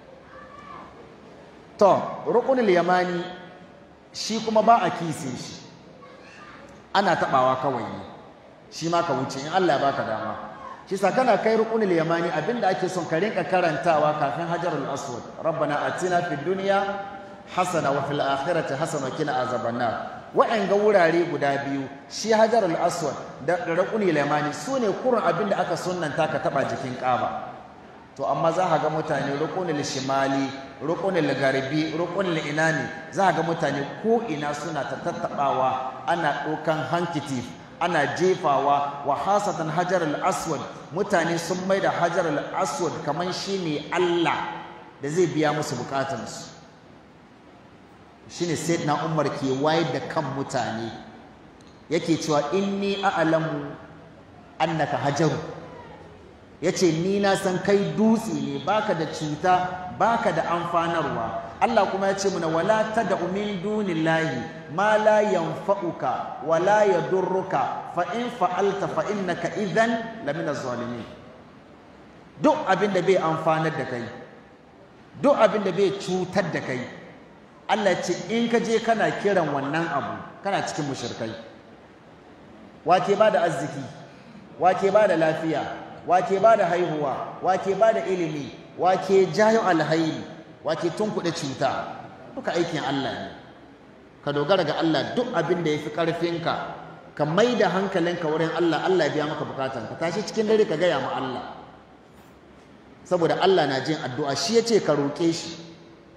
to rukunul yamani shi kuma ba a kise shi ana tabawa kawai ne shi ma ka wuce in Allah baka dama shi sa kana kai rukunul yamani abinda ake son ka rinka karantawa kafin hajarul aswad rabbana atina fid dunya hasana wa fil akhirati hasana kina azaban nar wa'anga wurare guda biyu shi hajarul aswad da rukunul yamani sune kurun abinda aka sunnanta ka taba jikin kaba to amma za ka ga mutane rukunul shimali rukunul garbi rukunul inani za ka ga mutane ko ina suna ta tattabawa ana ɗaukan hankitif ana jefawa wa hasatan hajar al-aswad mutane sun mai da hajar al-aswad kamar shi ne Allah da zai biya musu bukatansu shine sayyidina Umar ke wayar da kan mutane yake cewa inni a'lamu annaka hajaru yace ni na san kai dutse ne baka da cuta baka da amfanarwa Allah kuma ya ce muna wala tad'u min dunillahi ma la yanfa'uka wa la yadurruka fa in fa'alta fa innaka idhan lamina zalimin duk abin da bai amfanar da kai duk abin da bai cutar da kai Allah ce in ka je kana kiran wannan abu kana cikin mushrikai wake ba da arziki wake ba da lafiya wake ba da haihuwa wake ba da ilimi wake jayo alhairi wake tunkuɗe cuta duka aikin Allah ne ka dogara ga Allah duk abin da ya fi ƙarfinka ka mai da hankalinka wurin Allah Allah ya biya maka bukatan ka tashi cikin dare ka gaya ma Allah saboda Allah na jin addu'a shi ya ce ka roƙe shi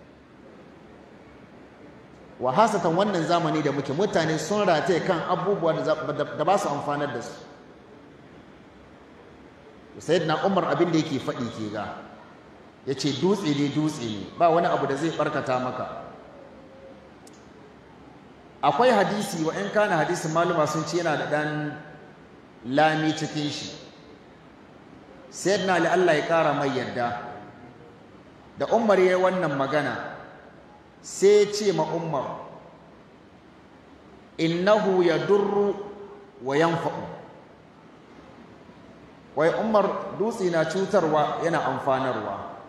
wa hasatan wannan zamani da muke mutane sun rataye kan abubuwa da ba su amfanar da su sayyidina Umar abin da yake faɗi ke ga ya ce dutse ne dutse ne ba wani abu da zai barkata maka akwai hadisi wa in kana hadisin maluma sun ce yana da ɗan lami cikin shi sayyidina ali Allah ya ƙara mai yadda da umar ya yi wannan magana sai ce ma umar innahu ya durru wa yanfa'u wai umar dutse na cutarwa yana amfanarwa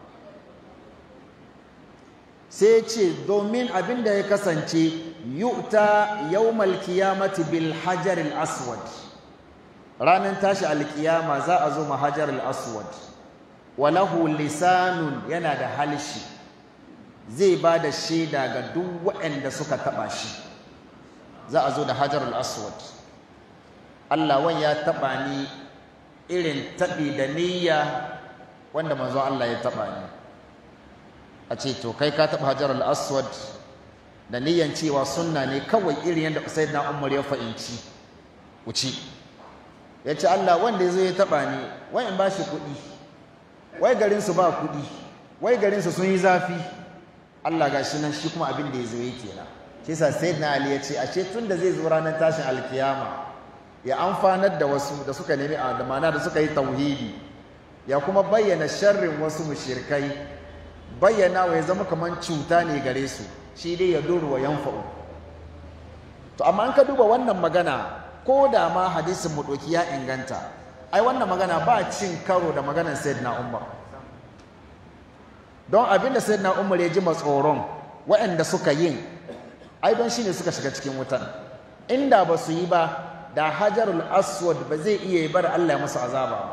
sai ce domin abin da ya kasance yu'ta yawmal qiyamati bil hajar al aswad ranar tashi alkiyama za a zo mahajar al aswad walahu lisanun yana da halshi zai ba da shaida ga duk waɗanda suka taɓa shi za a zo da hajar al aswad Allah wan ya taɓa ni irin taɓi da niyya wanda manzon Allah ya taɓa ni a ce to kai ka taɓa hajar al-aswad da niyyan cewa sunna ne kawai irin yadda sayyidina Umar ya fahimci wuci ya ce Allah wanda ya zo ya taba ni wai in bashi kuɗi wai garin su ba kuɗi wai garin su sun yi zafi Allah gashi nan shi kuma abin da ya zo yake na shi yasa sayyidina Ali ya ce ashe tun da zai zo ranar tashin alkiyama ya amfanar da wasu da suka nemi a da mana da suka yi tauhidi ya kuma bayyana sharrin wasu mushrikai bayyana wa ya zama kamar cuta ne gare su shi dai ya duru wa yanfa'u to amma an ka duba wannan magana ko da ma hadisin mu doki ya inganta ai wannan magana ba cin karo da maganar sayyidina Umar don abin da sayyidina Umar ya ji matsoron waɗanda suka yin ai don shine suka shiga cikin wutan inda ba su yi ba da hajarul aswad ba zai iya bar Allah ya masa azaba ba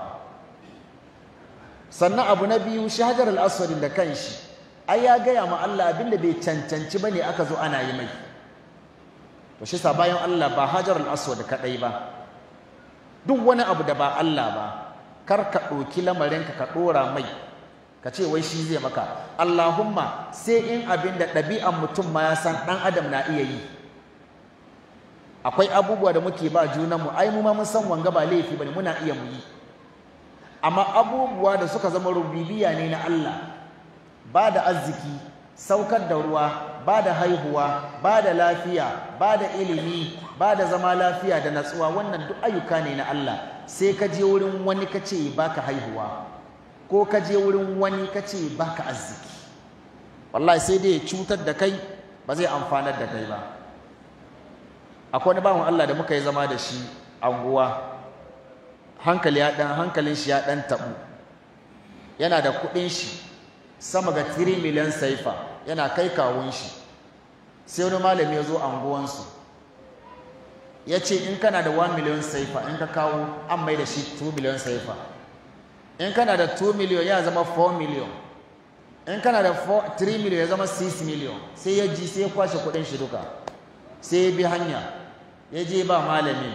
sannan abu na biyu shi hajarul aswad da kanshi ai ya gaya ma Allah abinda bai cancanci bane aka zo ana yi mai to shi sa bayan Allah ba hajarul aswad kadai ba duk wani abu da ba Allah ba kar ka ɗauki lamarinka ka ɗora mai ka ce wai shi zai maka Allahumma sai in abin da ɗabi'an mutum ma ya san ɗan adam na iya yi akwai abubuwa da muke ba junanmu ai mu ma mun san wanga ba laifi bane muna iya mu yi amma abubuwa da suka zama rubibiya ne na Allah ba da arziki saukar da ruwa ba da haihuwa ba da lafiya ba da ilimi ba da zama lafiya da natsuwa wannan duk ayyuka ne na Allah sai ka je wurin wani ka ce baka haihuwa ko ka je wurin wani ka ce baka arziki wallahi sai dai ya cutar da kai ba zai amfanar da kai ba akwai wani bawan Allah da muka yi zama da shi anguwa hankali ya dan hankalin shi ya dan tabu yana da kudin shi sama ga 3 miliyan saifa yana kai kawun shi sai wani malami ya zo anguwansu ya ce in kana da 1 miliyan saifa in ka kawo an mai da shi 2 miliyan saifa in kana da 2 miliyan ya zama 4 miliyan in kana da 3 miliyan ya zama 6 miliyan sai ya ji sai ya kwashe kudin shi duka sai ya bi hanya ya je ba malamin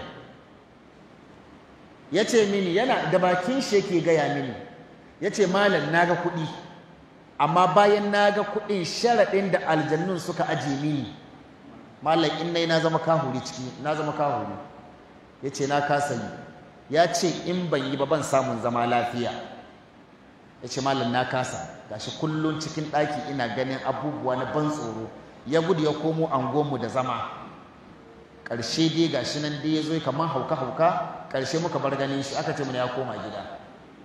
ya ce mini yana da bakin shi yake gaya mini ya ce malam na ga kuɗi amma bayan na ga kuɗin sharaɗin da aljannun suka aje mini malam in nai na zama kahuri ciki na zama kahuri ya ce na kasa yi ya ce in ban yi ba ban samun zama lafiya ya ce malam na kasa gashi kullum cikin ɗaki ina ganin abubuwa na ban tsoro ya gudu ya komo angonmu da zama ƙarshe dai gashi nan dai ya zo kamar hauka-hauka ƙarshe muka bar ganin shi aka ce mana ya koma gida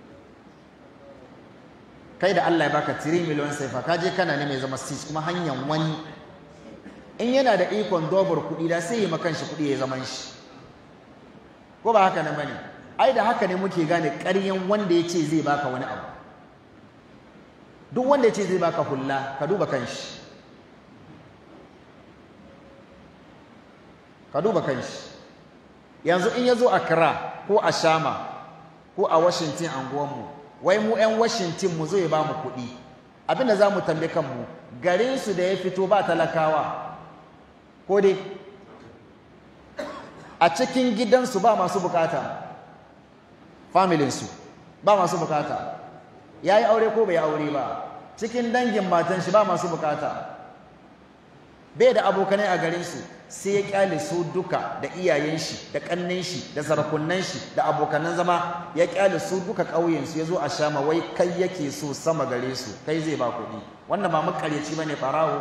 kai da Allah ya baka 3 miliyan saifa ka je kana ne mai zama 6 kuma hanyar wani in yana da ikon dobar kuɗi da sai ya makan shi kuɗi ya zaman shi ko ba haka na bane ai da haka ne muke gane ƙaryan wanda ya ce zai baka wani abu duk wanda ya ce zai baka hulla ka duba kan shi ka duba kanshi yanzu in ya zo a kira ko a shama ko a washington anguwanmu wai mu 'yan washington mu zo ya ba mu kuɗi abinda za mu tambi kanmu garinsu da ya fito ba talakawa ko dai a cikin gidansu ba masu bukata familinsu ba masu bukata ya yi aure ko bai aure ba cikin dangin matan shi ba masu bukata bai da abokanai a garinsu sai ya kyale su duka da iyayen shi da kannin shi da sarakunan shi da abokanan zama ya kyale su duka ƙauyen su yazo a shama wai kai yake so sama gare su kai zai ba kuɗi wannan ba makaryaci bane farawo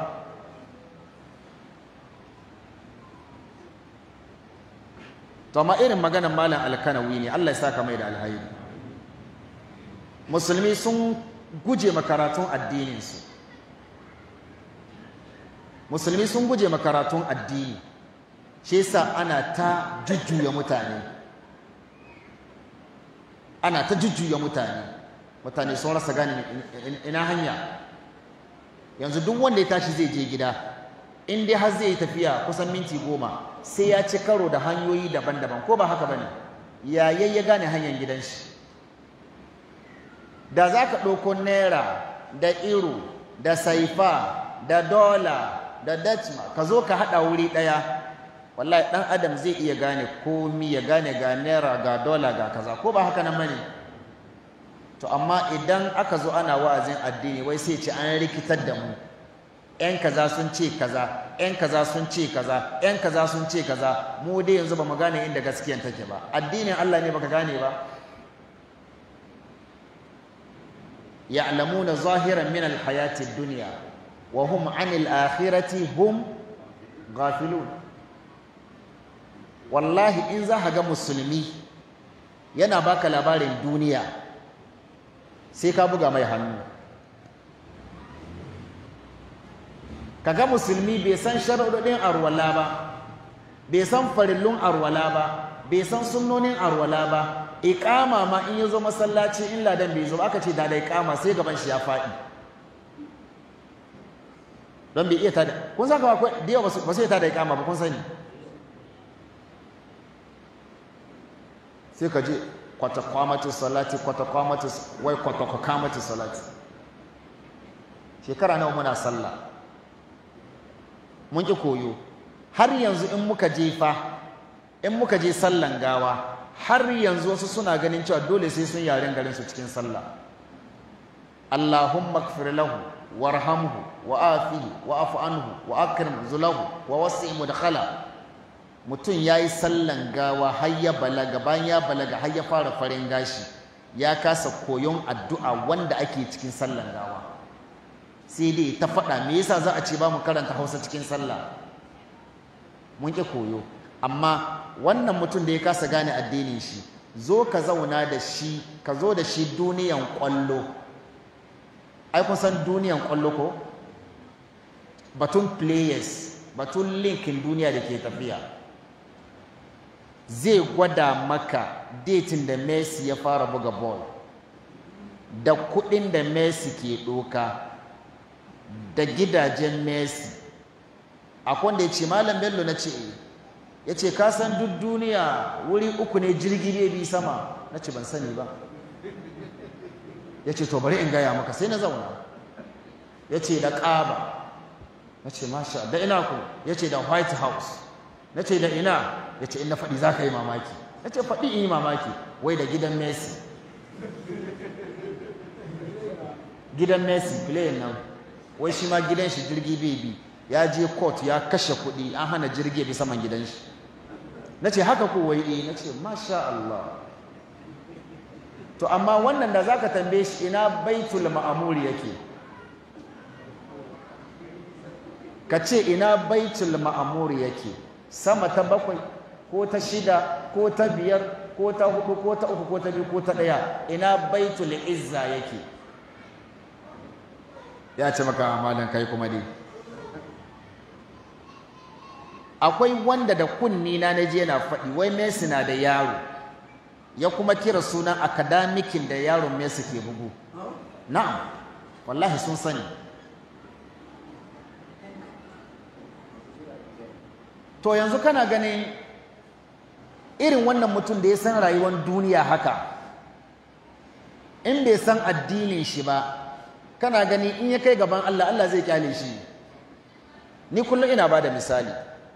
to amma irin maganar malam alkanawi ne Allah ya saka mai da alhairi musulmi sun guje makaratun addinin su musulmi sun guje makaratun addini shi yasa ana ta jujjuya mutane ana ta jujjuya mutane mutane sun rasa gane ina hanya yanzu duk wanda ya tashi zai je gida in dai har zai yi tafiya kusan minti goma sai ya ci karo da hanyoyi daban-daban ko ba haka bane yayin ya gane hanyar gidan shi da za ka ɗauko naira da iro da saifa da dola da dachma ka zo ka haɗa wuri ɗaya wallahi ɗan adam zai iya gane komi ya gane ga naira ga dola ga kaza ko ba haka nan bane to amma idan aka zo ana wa'azin addini wai sai ce an rikitar da mu ‘yan kaza sun ce kaza yan kaza sun ce kaza yan kaza sun ce kaza mu dai yanzu ba mu gane inda gaskiyan take ba addinin Allah ne baka gane ba ya'lamuna zahiran min alhayati ad-dunya wa hum 'anil akhirati hum ghafilun wallahi in za ka ga musulmi yana baka labarin duniya sai ka buga mai hannu kaga musulmi bai san sharuɗin arwala ba bai san farillun arwala ba bai san sunnonin arwala ba iqama ma in yazo masallaci in ladan bai zo aka ce da da iqama sai gaban shi ya faɗi don bai iya tada kun san akwai da yawa ba sai tada iqama ba kun sani sai ka je kwata kwamatu salati kwata kwamatu wai kwata kwamatu salati shekara nawa muna sallah mun ƙi koyo har yanzu in muka je fa in muka je sallan gawa har yanzu wasu suna ganin cewa dole sai sun yaren garin su cikin sallah Allahumma ighfir lahu warhamhu wa afihi wa afu anhu wa akrim zulahu wa wasi' mudkhala mutum yayi sallan gawa har ya balaga bayan ya balaga har ya fara farin gashi ya kasa koyon addu'a wanda ake cikin sallan gawa sai dai ta faɗa me yasa za a ce ba mu karanta hausa cikin sallah mun ƙi koyo amma wannan mutum da ya kasa gane addinin shi zo ka zauna da shi ka zo da shi duniyan ƙwallo ai kun san duniyan ƙwallo ko batun players batun linkin duniya da ke tafiya zai gwada maka datin da messi ya fara buga ball da kuɗin da messi ke ɗoka da gidajen Messi akwai wanda ya ce malam bello na ce ya ce ka san duk duniya wuri uku ne jirgi ne bi sama na ce ban sani ba ya ce to bari in gaya maka sai na zauna ya ce da ƙaba na ce masha da ina ku ya ce da white house na ce da ina ya ce in na faɗi za ka yi mamaki na ce faɗi in yi mamaki wai da gidan messi gidan messi playin nan wai shi ma gidan shi jirgi bai bi ya je court ya kashe kuɗi an hana jirgi bi saman gidan shi na ce haka ko wai eh na ce masha Allah to amma wannan da zaka tambaye shi ina baitul ma'amuri yake ka ce ina baitul ma'amuri yake sama ta bakwai ko ta shida ko ta biyar ko ta hudu ko ta uku ko ta biyu ko ta ɗaya ina baitul izza yake ya ce maka amalan kai kuma dai akwai wanda da kunni na naje yana faɗi wai Messi na da yaro ya kuma kira sunan akadamikin da yaron Messi ke bugu na'am wallahi sun sani to yanzu kana ganin irin wannan mutum da ya san rayuwar duniya haka in bai san addinin shi ba kana gani in ya kai gaban Allah Allah zai kyale shi ni kullum ina bada misali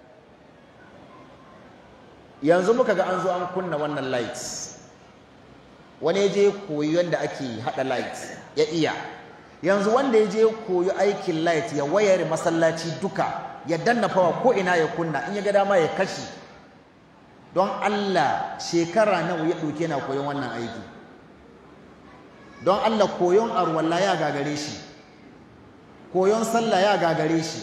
yanzu muka ga an zo an kunna wannan lights wani je koyi yadda ake hada light ya iya yanzu wanda ya je koyi aikin light ya wayar masallaci duka ya danna fawa ko ina ya kunna in ya ga dama ya kashi don Allah shekara nawa ya ɗauke na koyon wannan aiki don Allah koyon arwalla ya gagare shi koyon sallah ya gagare shi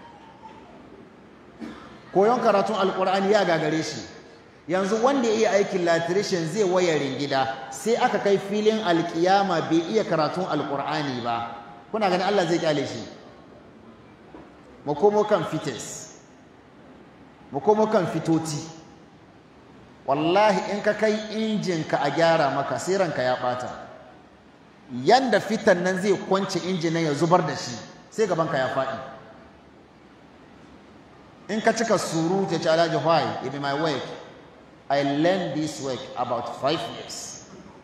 koyon karatun alkur'ani ya gagare shi yanzu wanda ya iya aikin latirishin zai wayarin gida sai aka kai filin alkiyama bai iya karatun alkur'ani ba kuna ganin Allah zai kyale shi mu komo kan fites mu komo kan fitoti wallahi in ka kai injinka a gyara maka sai ranka ya bata yanda fitan nan zai kwance injinan ya zubar da shi sai gabanka ya faɗi in ka cika surutu ya ce alhaji why it be my work i learned this work about five years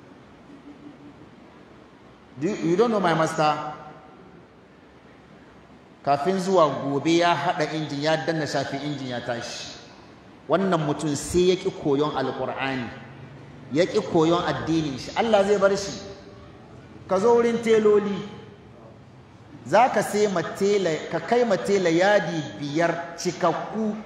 Do you, you don't know my master kafin zuwa gobe ya haɗa injin ya danna shafi injin ya tashi wannan mutum sai ya ƙi koyon alƙur'ani ya ƙi koyon addinin shi Allah zai bar shi ka zo wurin teloli za ka sai matela ka kai matela yadi biyar cikakku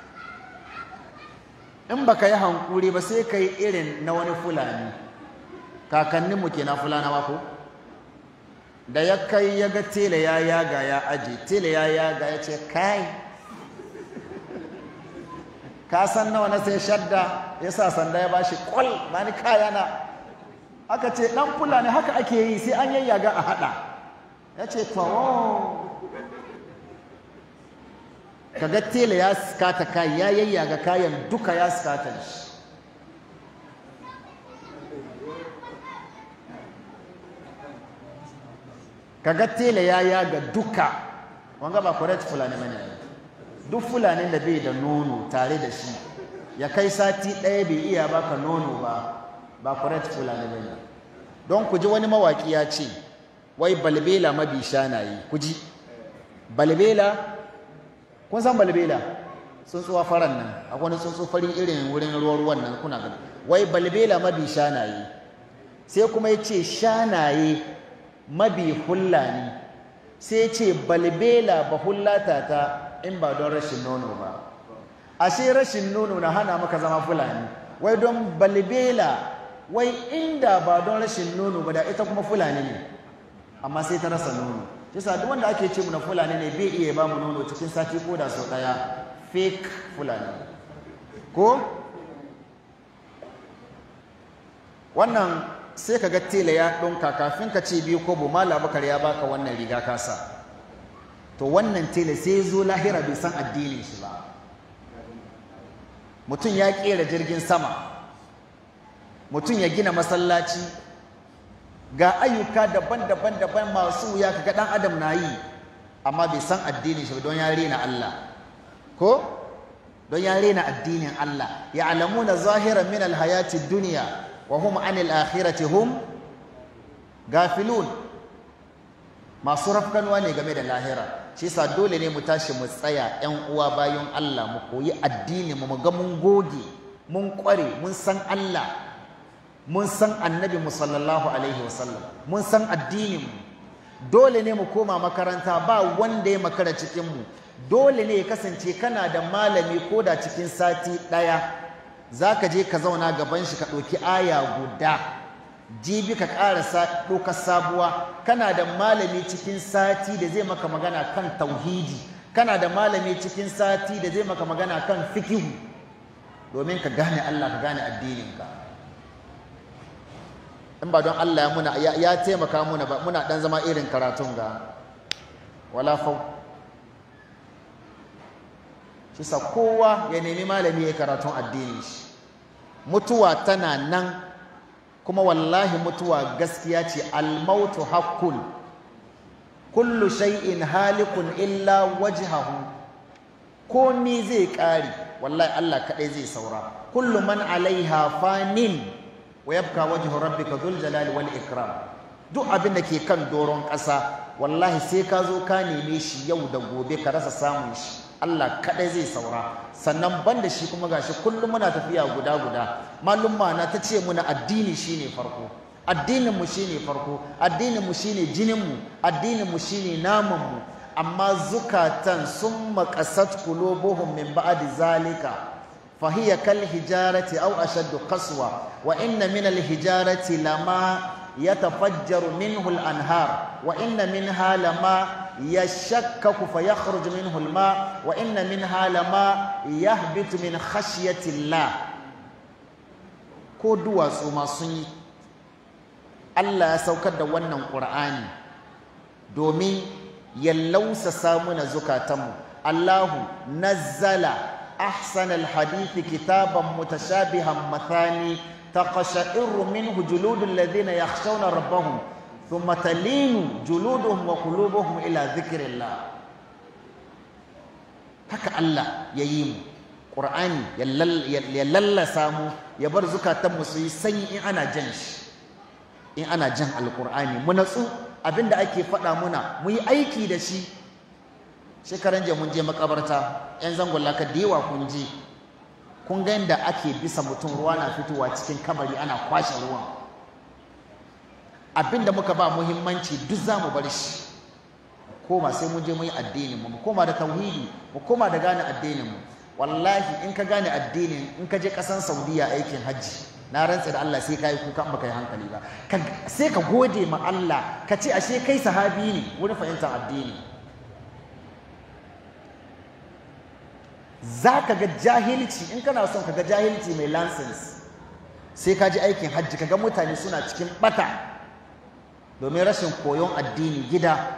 in ba ka yi hankuri ba sai ka yi irin na wani fulani kakanninmu ke na fulana ko da ya kai ya ga tela ya yaga ya aji tela ya yaga ya ce kai ka san nawa na sai shadda ya sa sanda ya bashi kwal ba ni kaya na aka ce dan fulani haka ake yi sai an yayyaga a hada ya ce tawo kaga tela ya skata kai ya yayyaga kayan duka ya skata shi kaga tela ya yaga duka wanga ba correct fulani bane duk fulanin da bai da nono tare da shi ya kai sati ɗaya bai iya baka nono ba ba correct fulani bane don ku ji wani mawaki ya ce wai balbela mabi shanaye ku ji balbela kun san balbela tsuntsuwa faran nan akwai wani tsuntsu fari irin wurin ruwan ruwan nan kuna gani wai balbela mabi shanaye sai kuma ya ce shanaye mabi hullani sai ce balbela ba hullata ta in ba don rashin nono ba ashe rashin nono na hana maka zama fulani wai don balbela wai inda ba don rashin nono ba da ita kuma fulani ne amma sai ta rasa nono yasa duk wanda ake ce na fulani ne bai iya ba mu nono cikin sati ko da sau daya fake fulani ko wannan sai ka ga tela ya ɗunka kafin ka ce biyu ko bu mala bakar ya baka wannan riga kasa to wannan tela sai zo lahira bai san addinin shi ba mutum ya kera jirgin sama mutum ya gina masallaci ga ayyuka daban-daban daban masu wuya kaga dan adam na yi amma bai san addinin shi don ya rena Allah ko don ya rena addinin Allah ya alamuna zahiran min alhayati dunya wa hum anil akhirati hum gafilun masu rafkanwa ne game da lahira shi yasa dole ne mu tashi mu tsaya ƴan uwa bayan Allah mu koyi addini mu ga mun goge mun kware mun san Allah mun san annabi mu sallallahu alaihi wasallam mun san addinin mu dole ne mu koma makaranta ba wanda ya makara cikin mu dole ne ya kasance kana da malami ko da cikin sati ɗaya za ka je ka zauna gaban shi ka ɗauki aya guda jibi ka ƙarasa ɗaukar sabuwa kana da malami cikin sati da zai maka magana kan tauhidi kana da malami cikin sati da zai maka magana kan fikihu domin ka gane Allah ka gane addininka in ba don Allah ya muna ya taimaka muna ba muna dan zama irin karatun ga wala fau shi sa kowa ya nemi malami ya karatun addini shi mutuwa tana nan kuma wallahi mutuwa gaskiya ce almautu haqqun kullu shay'in halikun illa wajhahu komi zai kare wallahi Allah kadai zai saura kullu man alaiha fanin wa yabka wajhu rabbika dhul jalali wal ikram duk abin da ke kan doron ƙasa wallahi sai ka zo ka neme shi yau da gobe ka rasa samun shi Allah kadai zai saura sannan banda shi kuma gashi kullum muna tafiya guda guda malumma na ta ce muna addini shine farko addinin mu shine farko addinin mu shine jinin mu addinin mu shine naman mu amma zukatan sun maqasat qulubuhum min ba'di zalika فهي كالحجارة أو أشد قسوة وإن من الحجارة لما يتفجر منه الأنهار وإن منها لما يشكك فيخرج منه الماء وإن منها لما يهبط من خشية الله ko duwatsu ma sun yi Allah ya saukar da wannan ƙur'ani domin ya lausasa muna zukatanmu Allahu nazzala أحسن الحديث كتابا متشابها مثاني تقشعر منه جلود الذين يخشون ربهم ثم تلين جلودهم وقلوبهم إلى ذكر الله haka Allah ya yi mu ƙur'ani ya lallasa mu ya bar zukatanmu su yi sanyi in ana jan shi in ana jan alƙur'ani mu natsu abinda ake faɗa muna mu yi aiki da shi shekaran jiya mun je makabarta yan zangon laka da yawa kun je kun ga yadda ake bisa mutum ruwa na fitowa cikin kabari ana kwashe ruwan abinda muka ba muhimmanci duk za mu bar shi koma sai mun je mun yi addinin mu mu koma da tauhidi mu koma da gane addinin mu wallahi in ka gane addinin in ka je kasan Saudiya aikin hajji na rantsa da Allah sai kai kuka baka yi hankali ba sai ka gode ma Allah ka ce ashe kai sahabi ne wurin fahimtar addini za ka ga jahilci in kana son ka ga jahilci mai license sai ka ji aikin hajji ka ga mutane suna cikin bata domin rashin koyon addini gida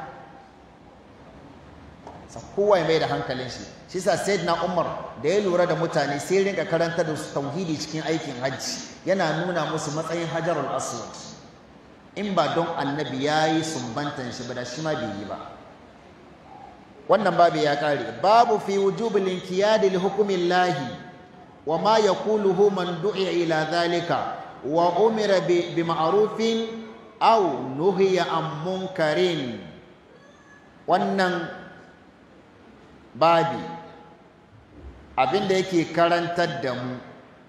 sa kowa ya mai da hankalin shi shi sa na umar da ya lura da mutane sai rinka karanta da su tauhidi cikin aikin hajji yana nuna musu matsayin hajarul aswad in ba don annabi ya yi sumbantan shi ba da shi ma bai yi ba wannan babu ya kare babu fi wujubil inqiyadi li hukmillahi wa ma yaquluhu man du'iya ila dhalika wa umira bi ma'rufin aw nuhiya an munkarin wannan babi abinda yake karantar da mu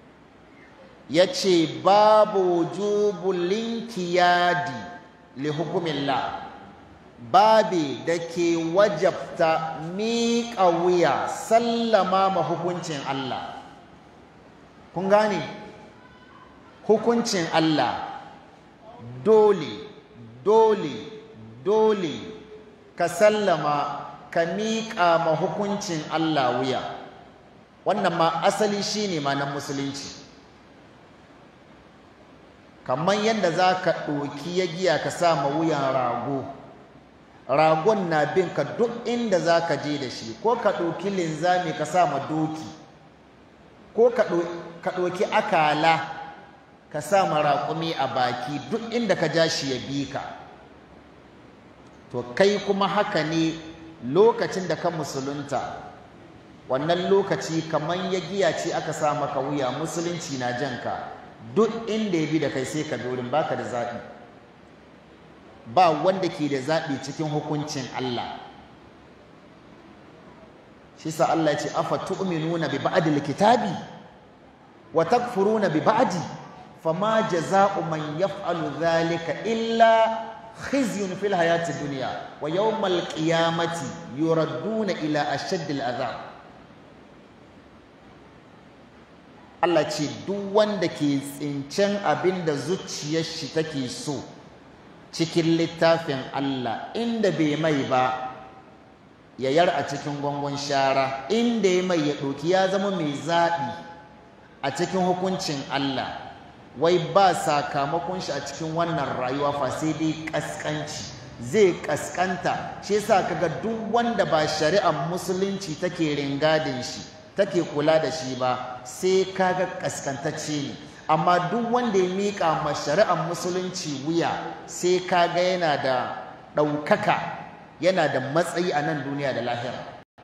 yace babu wujubul inqiyadi li hukmillah babi da ke wajabta miƙa wuya sallama ma hukuncin Allah kun gane hukuncin Allah dole dole dole ka sallama ka miƙa ma hukuncin Allah wuya wannan ma asali shine ma na musulunci kamar yadda za ka ɗoki ya giya ka sa ma wuyan rago ragon na bin ka duk inda za ka je da shi ko ka ɗauki linzami ka sa ma doki ko ka ɗauki akala ka sa ma raƙumi a baki duk inda ka ja shi ya bi ka to kai kuma haka ne lokacin da ka musulunta wannan lokaci kamar ya giya ce aka sa maka wuya musulunci na janka duk inda ya bi da kai sai ka dorin baka da zaɓi ba wanda ke da zaɓi cikin hukuncin Allah shi sa Allah ya ce afa tu'minuna bi ba'dil kitabi wa takfuruna bi ba'di fama jaza'u man yaf'alu dhalika illa khizyun fil hayati dunya wa yawmal qiyamati yuradduna ila ashaddil adhab Allah ce duk wanda ke tsincen abin da zuciyar shi take so cikin littafin Allah inda bai mai ba ya yar a cikin gwangon shara inda ya mai ya ɗauki ya zama mai zaɓi a cikin hukuncin Allah wai ba sakamakon shi a cikin wannan rayuwa fa sai dai ƙasƙanci zai ƙasƙanta shi yasa kaga duk wanda ba shari'ar musulunci take ringadin shi take kula da shi ba sai kaga ƙasƙantacce ne amma duk wanda ya miƙa ma shari'ar musulunci wuya sai kaga yana da ɗaukaka yana da matsayi a nan duniya da lahira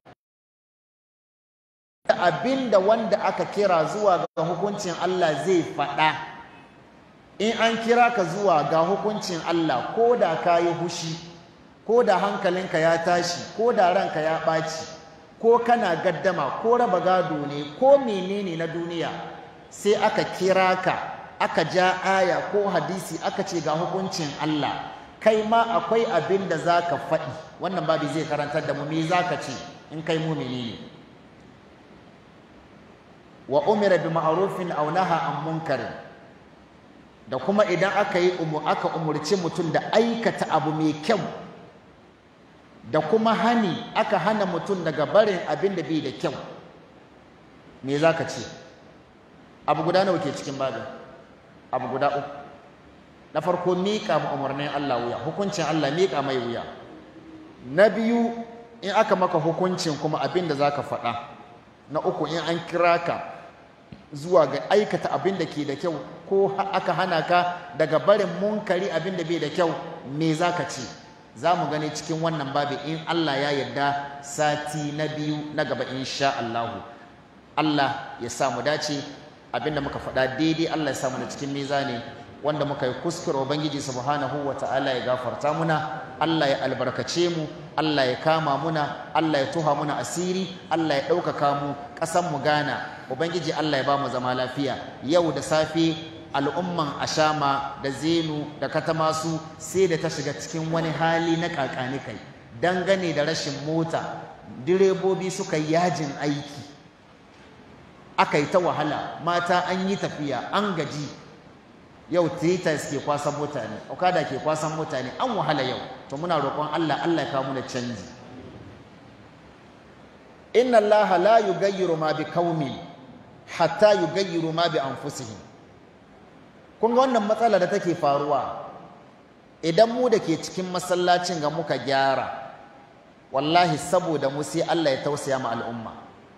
abin da wanda aka kira zuwa ga hukuncin Allah zai faɗa in an kira ka zuwa ga hukuncin Allah ko da ka yi hushi ko da hankalinka ya tashi ko da ranka ya ɓaci ko kana gaddama ko raba gado ne ko menene na duniya sai aka kira ka aka ja aya ko hadisi aka ce ga hukuncin Allah kai ma akwai abin da za ka faɗi wannan babu zai karantar da mu me za ka ce in kai mumini ne wa umira bi ma'rufin aw naha an munkarin da kuma idan aka yi aka umurci mutum da aikata abu mai kyau da kuma hani aka hana mutum daga barin abin da bai da kyau me za ka ce abu guda nawa ke cikin babin abu guda uku na farko miƙa ma umarnin Allah wuya hukuncin Allah miƙa mai wuya na biyu in aka maka hukuncin kuma abin da za ka faɗa na uku in an kira ka zuwa ga aikata abin da ke da kyau ko aka hana ka daga barin munkari abin da bai da kyau me za ka ce za mu gani cikin wannan babi in Allah ya yarda sati na biyu na gaba insha Allahu Allah ya sa mu dace abinda muka faɗa daidai Allah ya sa mu da cikin mizani wanda muka yi kuskure ubangiji subhanahu wa ta'ala ya gafarta muna Allah ya albarkace mu Allah ya kama muna Allah ya tuha muna asiri Allah ya ɗaukaka mu ƙasan mu Ghana ubangiji Allah ya ba mu zama lafiya yau da safe al'umman ashama da zenu da katamasu sai da ta shiga cikin wani hali na kakani kai dangane da rashin mota direbobi suka yi yajin aiki aka yi ta wahala mata an yi tafiya an gaji yau titas ke kwasan mutane okada ke kwasan mutane an wahala yau to muna roƙon Allah Allah ya kawo muna canji inna Allah la yughayyiru ma bi qaumin hatta yughayyiru ma bi anfusihim kun ga wannan matsala da take faruwa idan mu da ke cikin masallacin ga muka gyara wallahi saboda mu sai Allah ya tausaya ma al'umma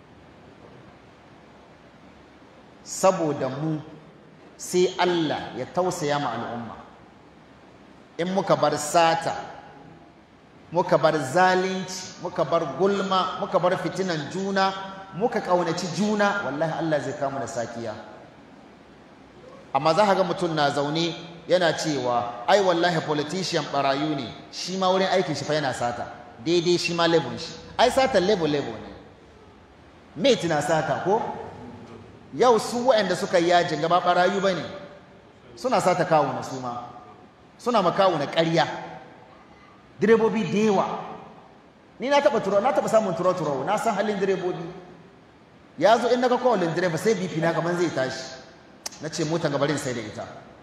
saboda mu sai Allah ya tausaya ma al'umma in muka bar sata muka bar zalunci muka bar gulma muka bar fitinan juna muka ƙaunaci juna wallahi Allah zai kama da sakiya amma za ka ga mutum na zaune yana cewa ai wallahi politician barayu ne shi ma wurin aikin shi fa yana sata daidai shi ma level shi ai sata level level ne mate na sata ko yau su waɗanda suka yi yajin gaba barayu bane suna sata kawo na su ma suna makawo na ƙarya direbobi da yawa ni na taɓa turo na taɓa samun turo turo na san halin direbobi ya zo in naga kowalin direba sai bifi na kamar zai tashi na ce motan gabarin sai da ita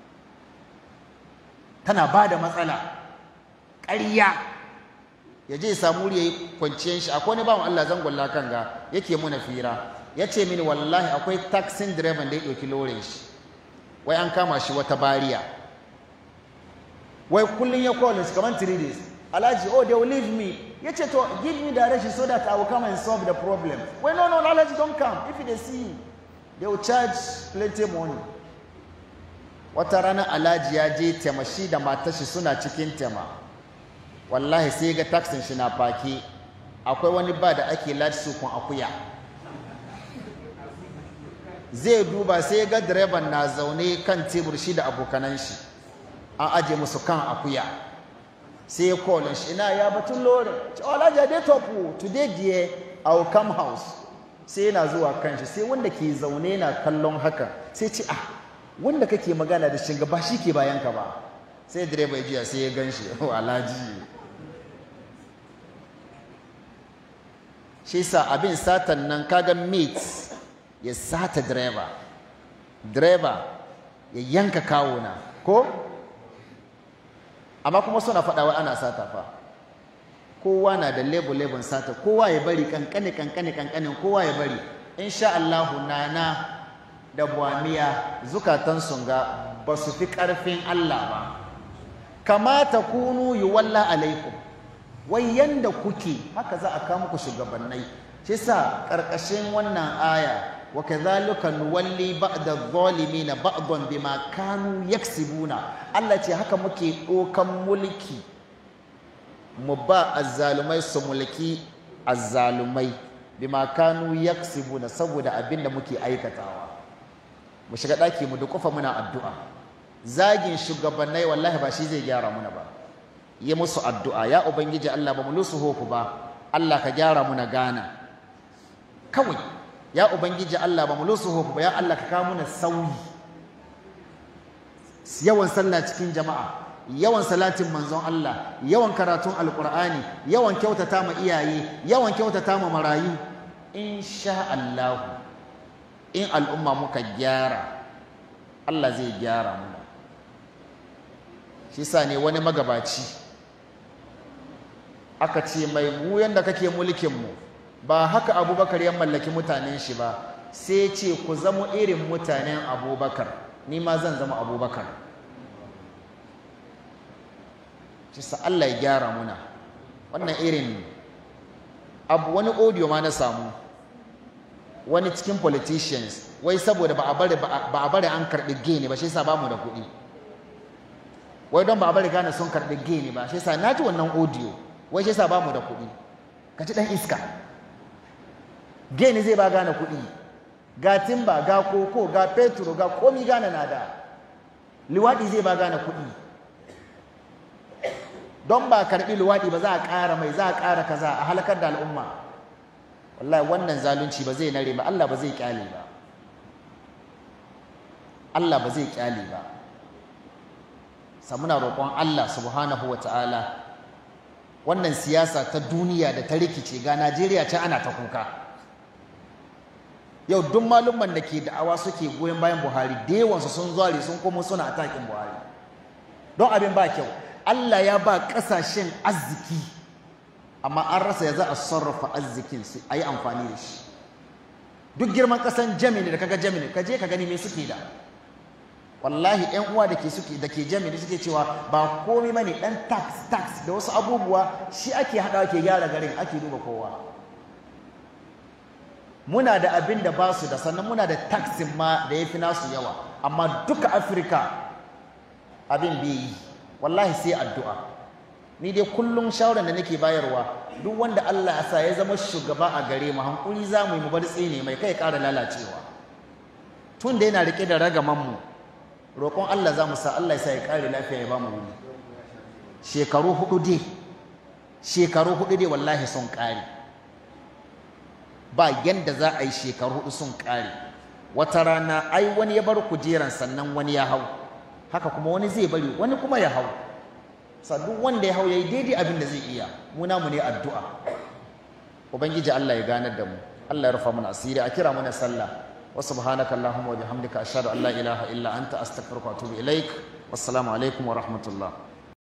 tana ba da matsala ƙarya ya je samu ya yi kwanciyar shi akwai wani bawan Allah zangon lakan ga yake muna fira ya ce mini wallahi akwai taxin direban da ya ɗauki lorin shi wai an kama shi wata bariya wai kullum ya call shi kamar 3 days alhaji oh they will leave me ya ce to give me direction so that I will come and solve the problem wai no no alhaji don't come if they see you they will charge plenty money wata rana alhaji ya je tema shi da matashi suna cikin tema wallahi sai ga taxin shi na faki akwai wani ba da ake lati sukun akuya zai duba sai ga direban na zaune kan tebur shi da abokanan shi an aje musu kan akuya sai ya kolin shi ina ya batun lori alhaji a dai topu today dear I will come house sai yana zuwa kan shi sai wanda ke zaune na kallon haka sai ce ah wanda kake magana da shi ba shi ke bayan ka ba sai direba ya jiya sai ya gan shi alhaji shi sa abin satan nan kaga mate ya sata direba direba ya yanka kawuna ko amma kuma suna faɗa wai ana sata fa kowa na da level level sata kowa ya bari kankane kankane kankanin kowa ya bari insha Allah nana da buwamiya zukatan sun ga ba su fi ƙarfin Allah ba kamata kunu yi walla alaikum wai yanda kuke haka za a kawo muku shugabannai shi sa ƙarƙashin wannan aya wa kadhalika nuwalli ba'da adh-dhalimin ba'dan bima kanu yaksibuna Allah ce haka muke ɗokan mulki mu ba azzalumai su mulki azzalumai bima kanu yaksibuna saboda abin da muke aikatawa mu shiga ɗaki mu dukufa muna addu'a zagin shugabannai wallahi ba shi zai gyara muna ba yi musu addu'a ya ubangiji Allah ba mu lusu hoku ba Allah ka gyara muna gana kawai ya ubangiji Allah ba mu lusu hoku ba ya Allah ka kawo muna sauyi yawan sallah cikin jama'a yawan salatin manzon Allah yawan karatun alkur'ani yawan kyautata ma iyaye yawan kyautata ma marayu insha Allah in al'umma muka gyara Allah zai gyara mu shi sa ne wani magabaci aka ce mai mu yanda kake mulkin mu ba haka abubakar ya mallaki mutanen shi ba sai ce ku zama irin mutanen abubakar ni ma zan zama abubakar shi sa Allah ya gyara muna wannan irin abu wani audio ma na samu wani cikin politicians wai saboda ba a bari ba a bari an karɓi gene ba shi yasa ba mu da kuɗi wai don ba a bari gane sun karɓi gene ba shi yasa na ji wannan audio wai shi yasa ba mu da kuɗi ka ci ɗan iska gene zai ba gane kuɗi ga timba ga koko ga petro ga komi gane na da liwaɗi zai ba gane kuɗi don ba karɓi luwaɗi ba za a ƙara mai za a ƙara kaza a halakar da al'umma wallahi wannan zalunci ba zai nare ba Allah ba zai kyale ba Allah ba zai kyale ba sa muna roƙon Allah subhanahu wa ta'ala wannan siyasa ta duniya da ta rikice ga Najeriya can ana ta kuka yau duk malumman da ke da'awa suke goyon bayan Buhari da yawansu sun zuware sun komo suna atakin Buhari don abin ba kyau Allah ya ba ƙasashen arziki amma an rasa ya za a sarrafa arzikin su a yi amfani da shi duk girman ƙasan Germany da kaga Germany ka je ka gani me suke da wallahi ƴan uwa da ke suke da ke Germany suke cewa ba komai bane dan tax tax da wasu abubuwa shi ake haɗawa ke gyara garin ake duba kowa muna da abin da ba su da sannan muna da taxin ma da ya fi nasu yawa amma duka afirka abin bai yi wallahi sai addu'a ni dai kullum shawarar da nake bayarwa duk wanda Allah ya sa ya zama shugaba a gare mu hankuri za mu yi mu bar tsine mai kai ƙara lalacewa tun da yana rike da ragaman mu roƙon Allah za mu sa Allah ya sa ya ƙare lafiya ya ba mu wuni shekaru hudu dai shekaru hudu dai wallahi sun ƙare ba yanda za a yi shekaru hudu sun ƙare wata rana ai wani ya bar kujeran sannan wani ya hau haka kuma wani zai bari wani kuma ya hau duk wanda ya hau ya yi daidai abin da zai iya mu namu ne addu'a ubangiji Allah ya ganar da mu Allah ya rufa mana asiri a kira mana sallah wa subhanaka allahumma wa bihamdika ashhadu an la ilaha illa anta astaghfiruka wa atubu ilaik wassalamu alaikum wa rahmatullah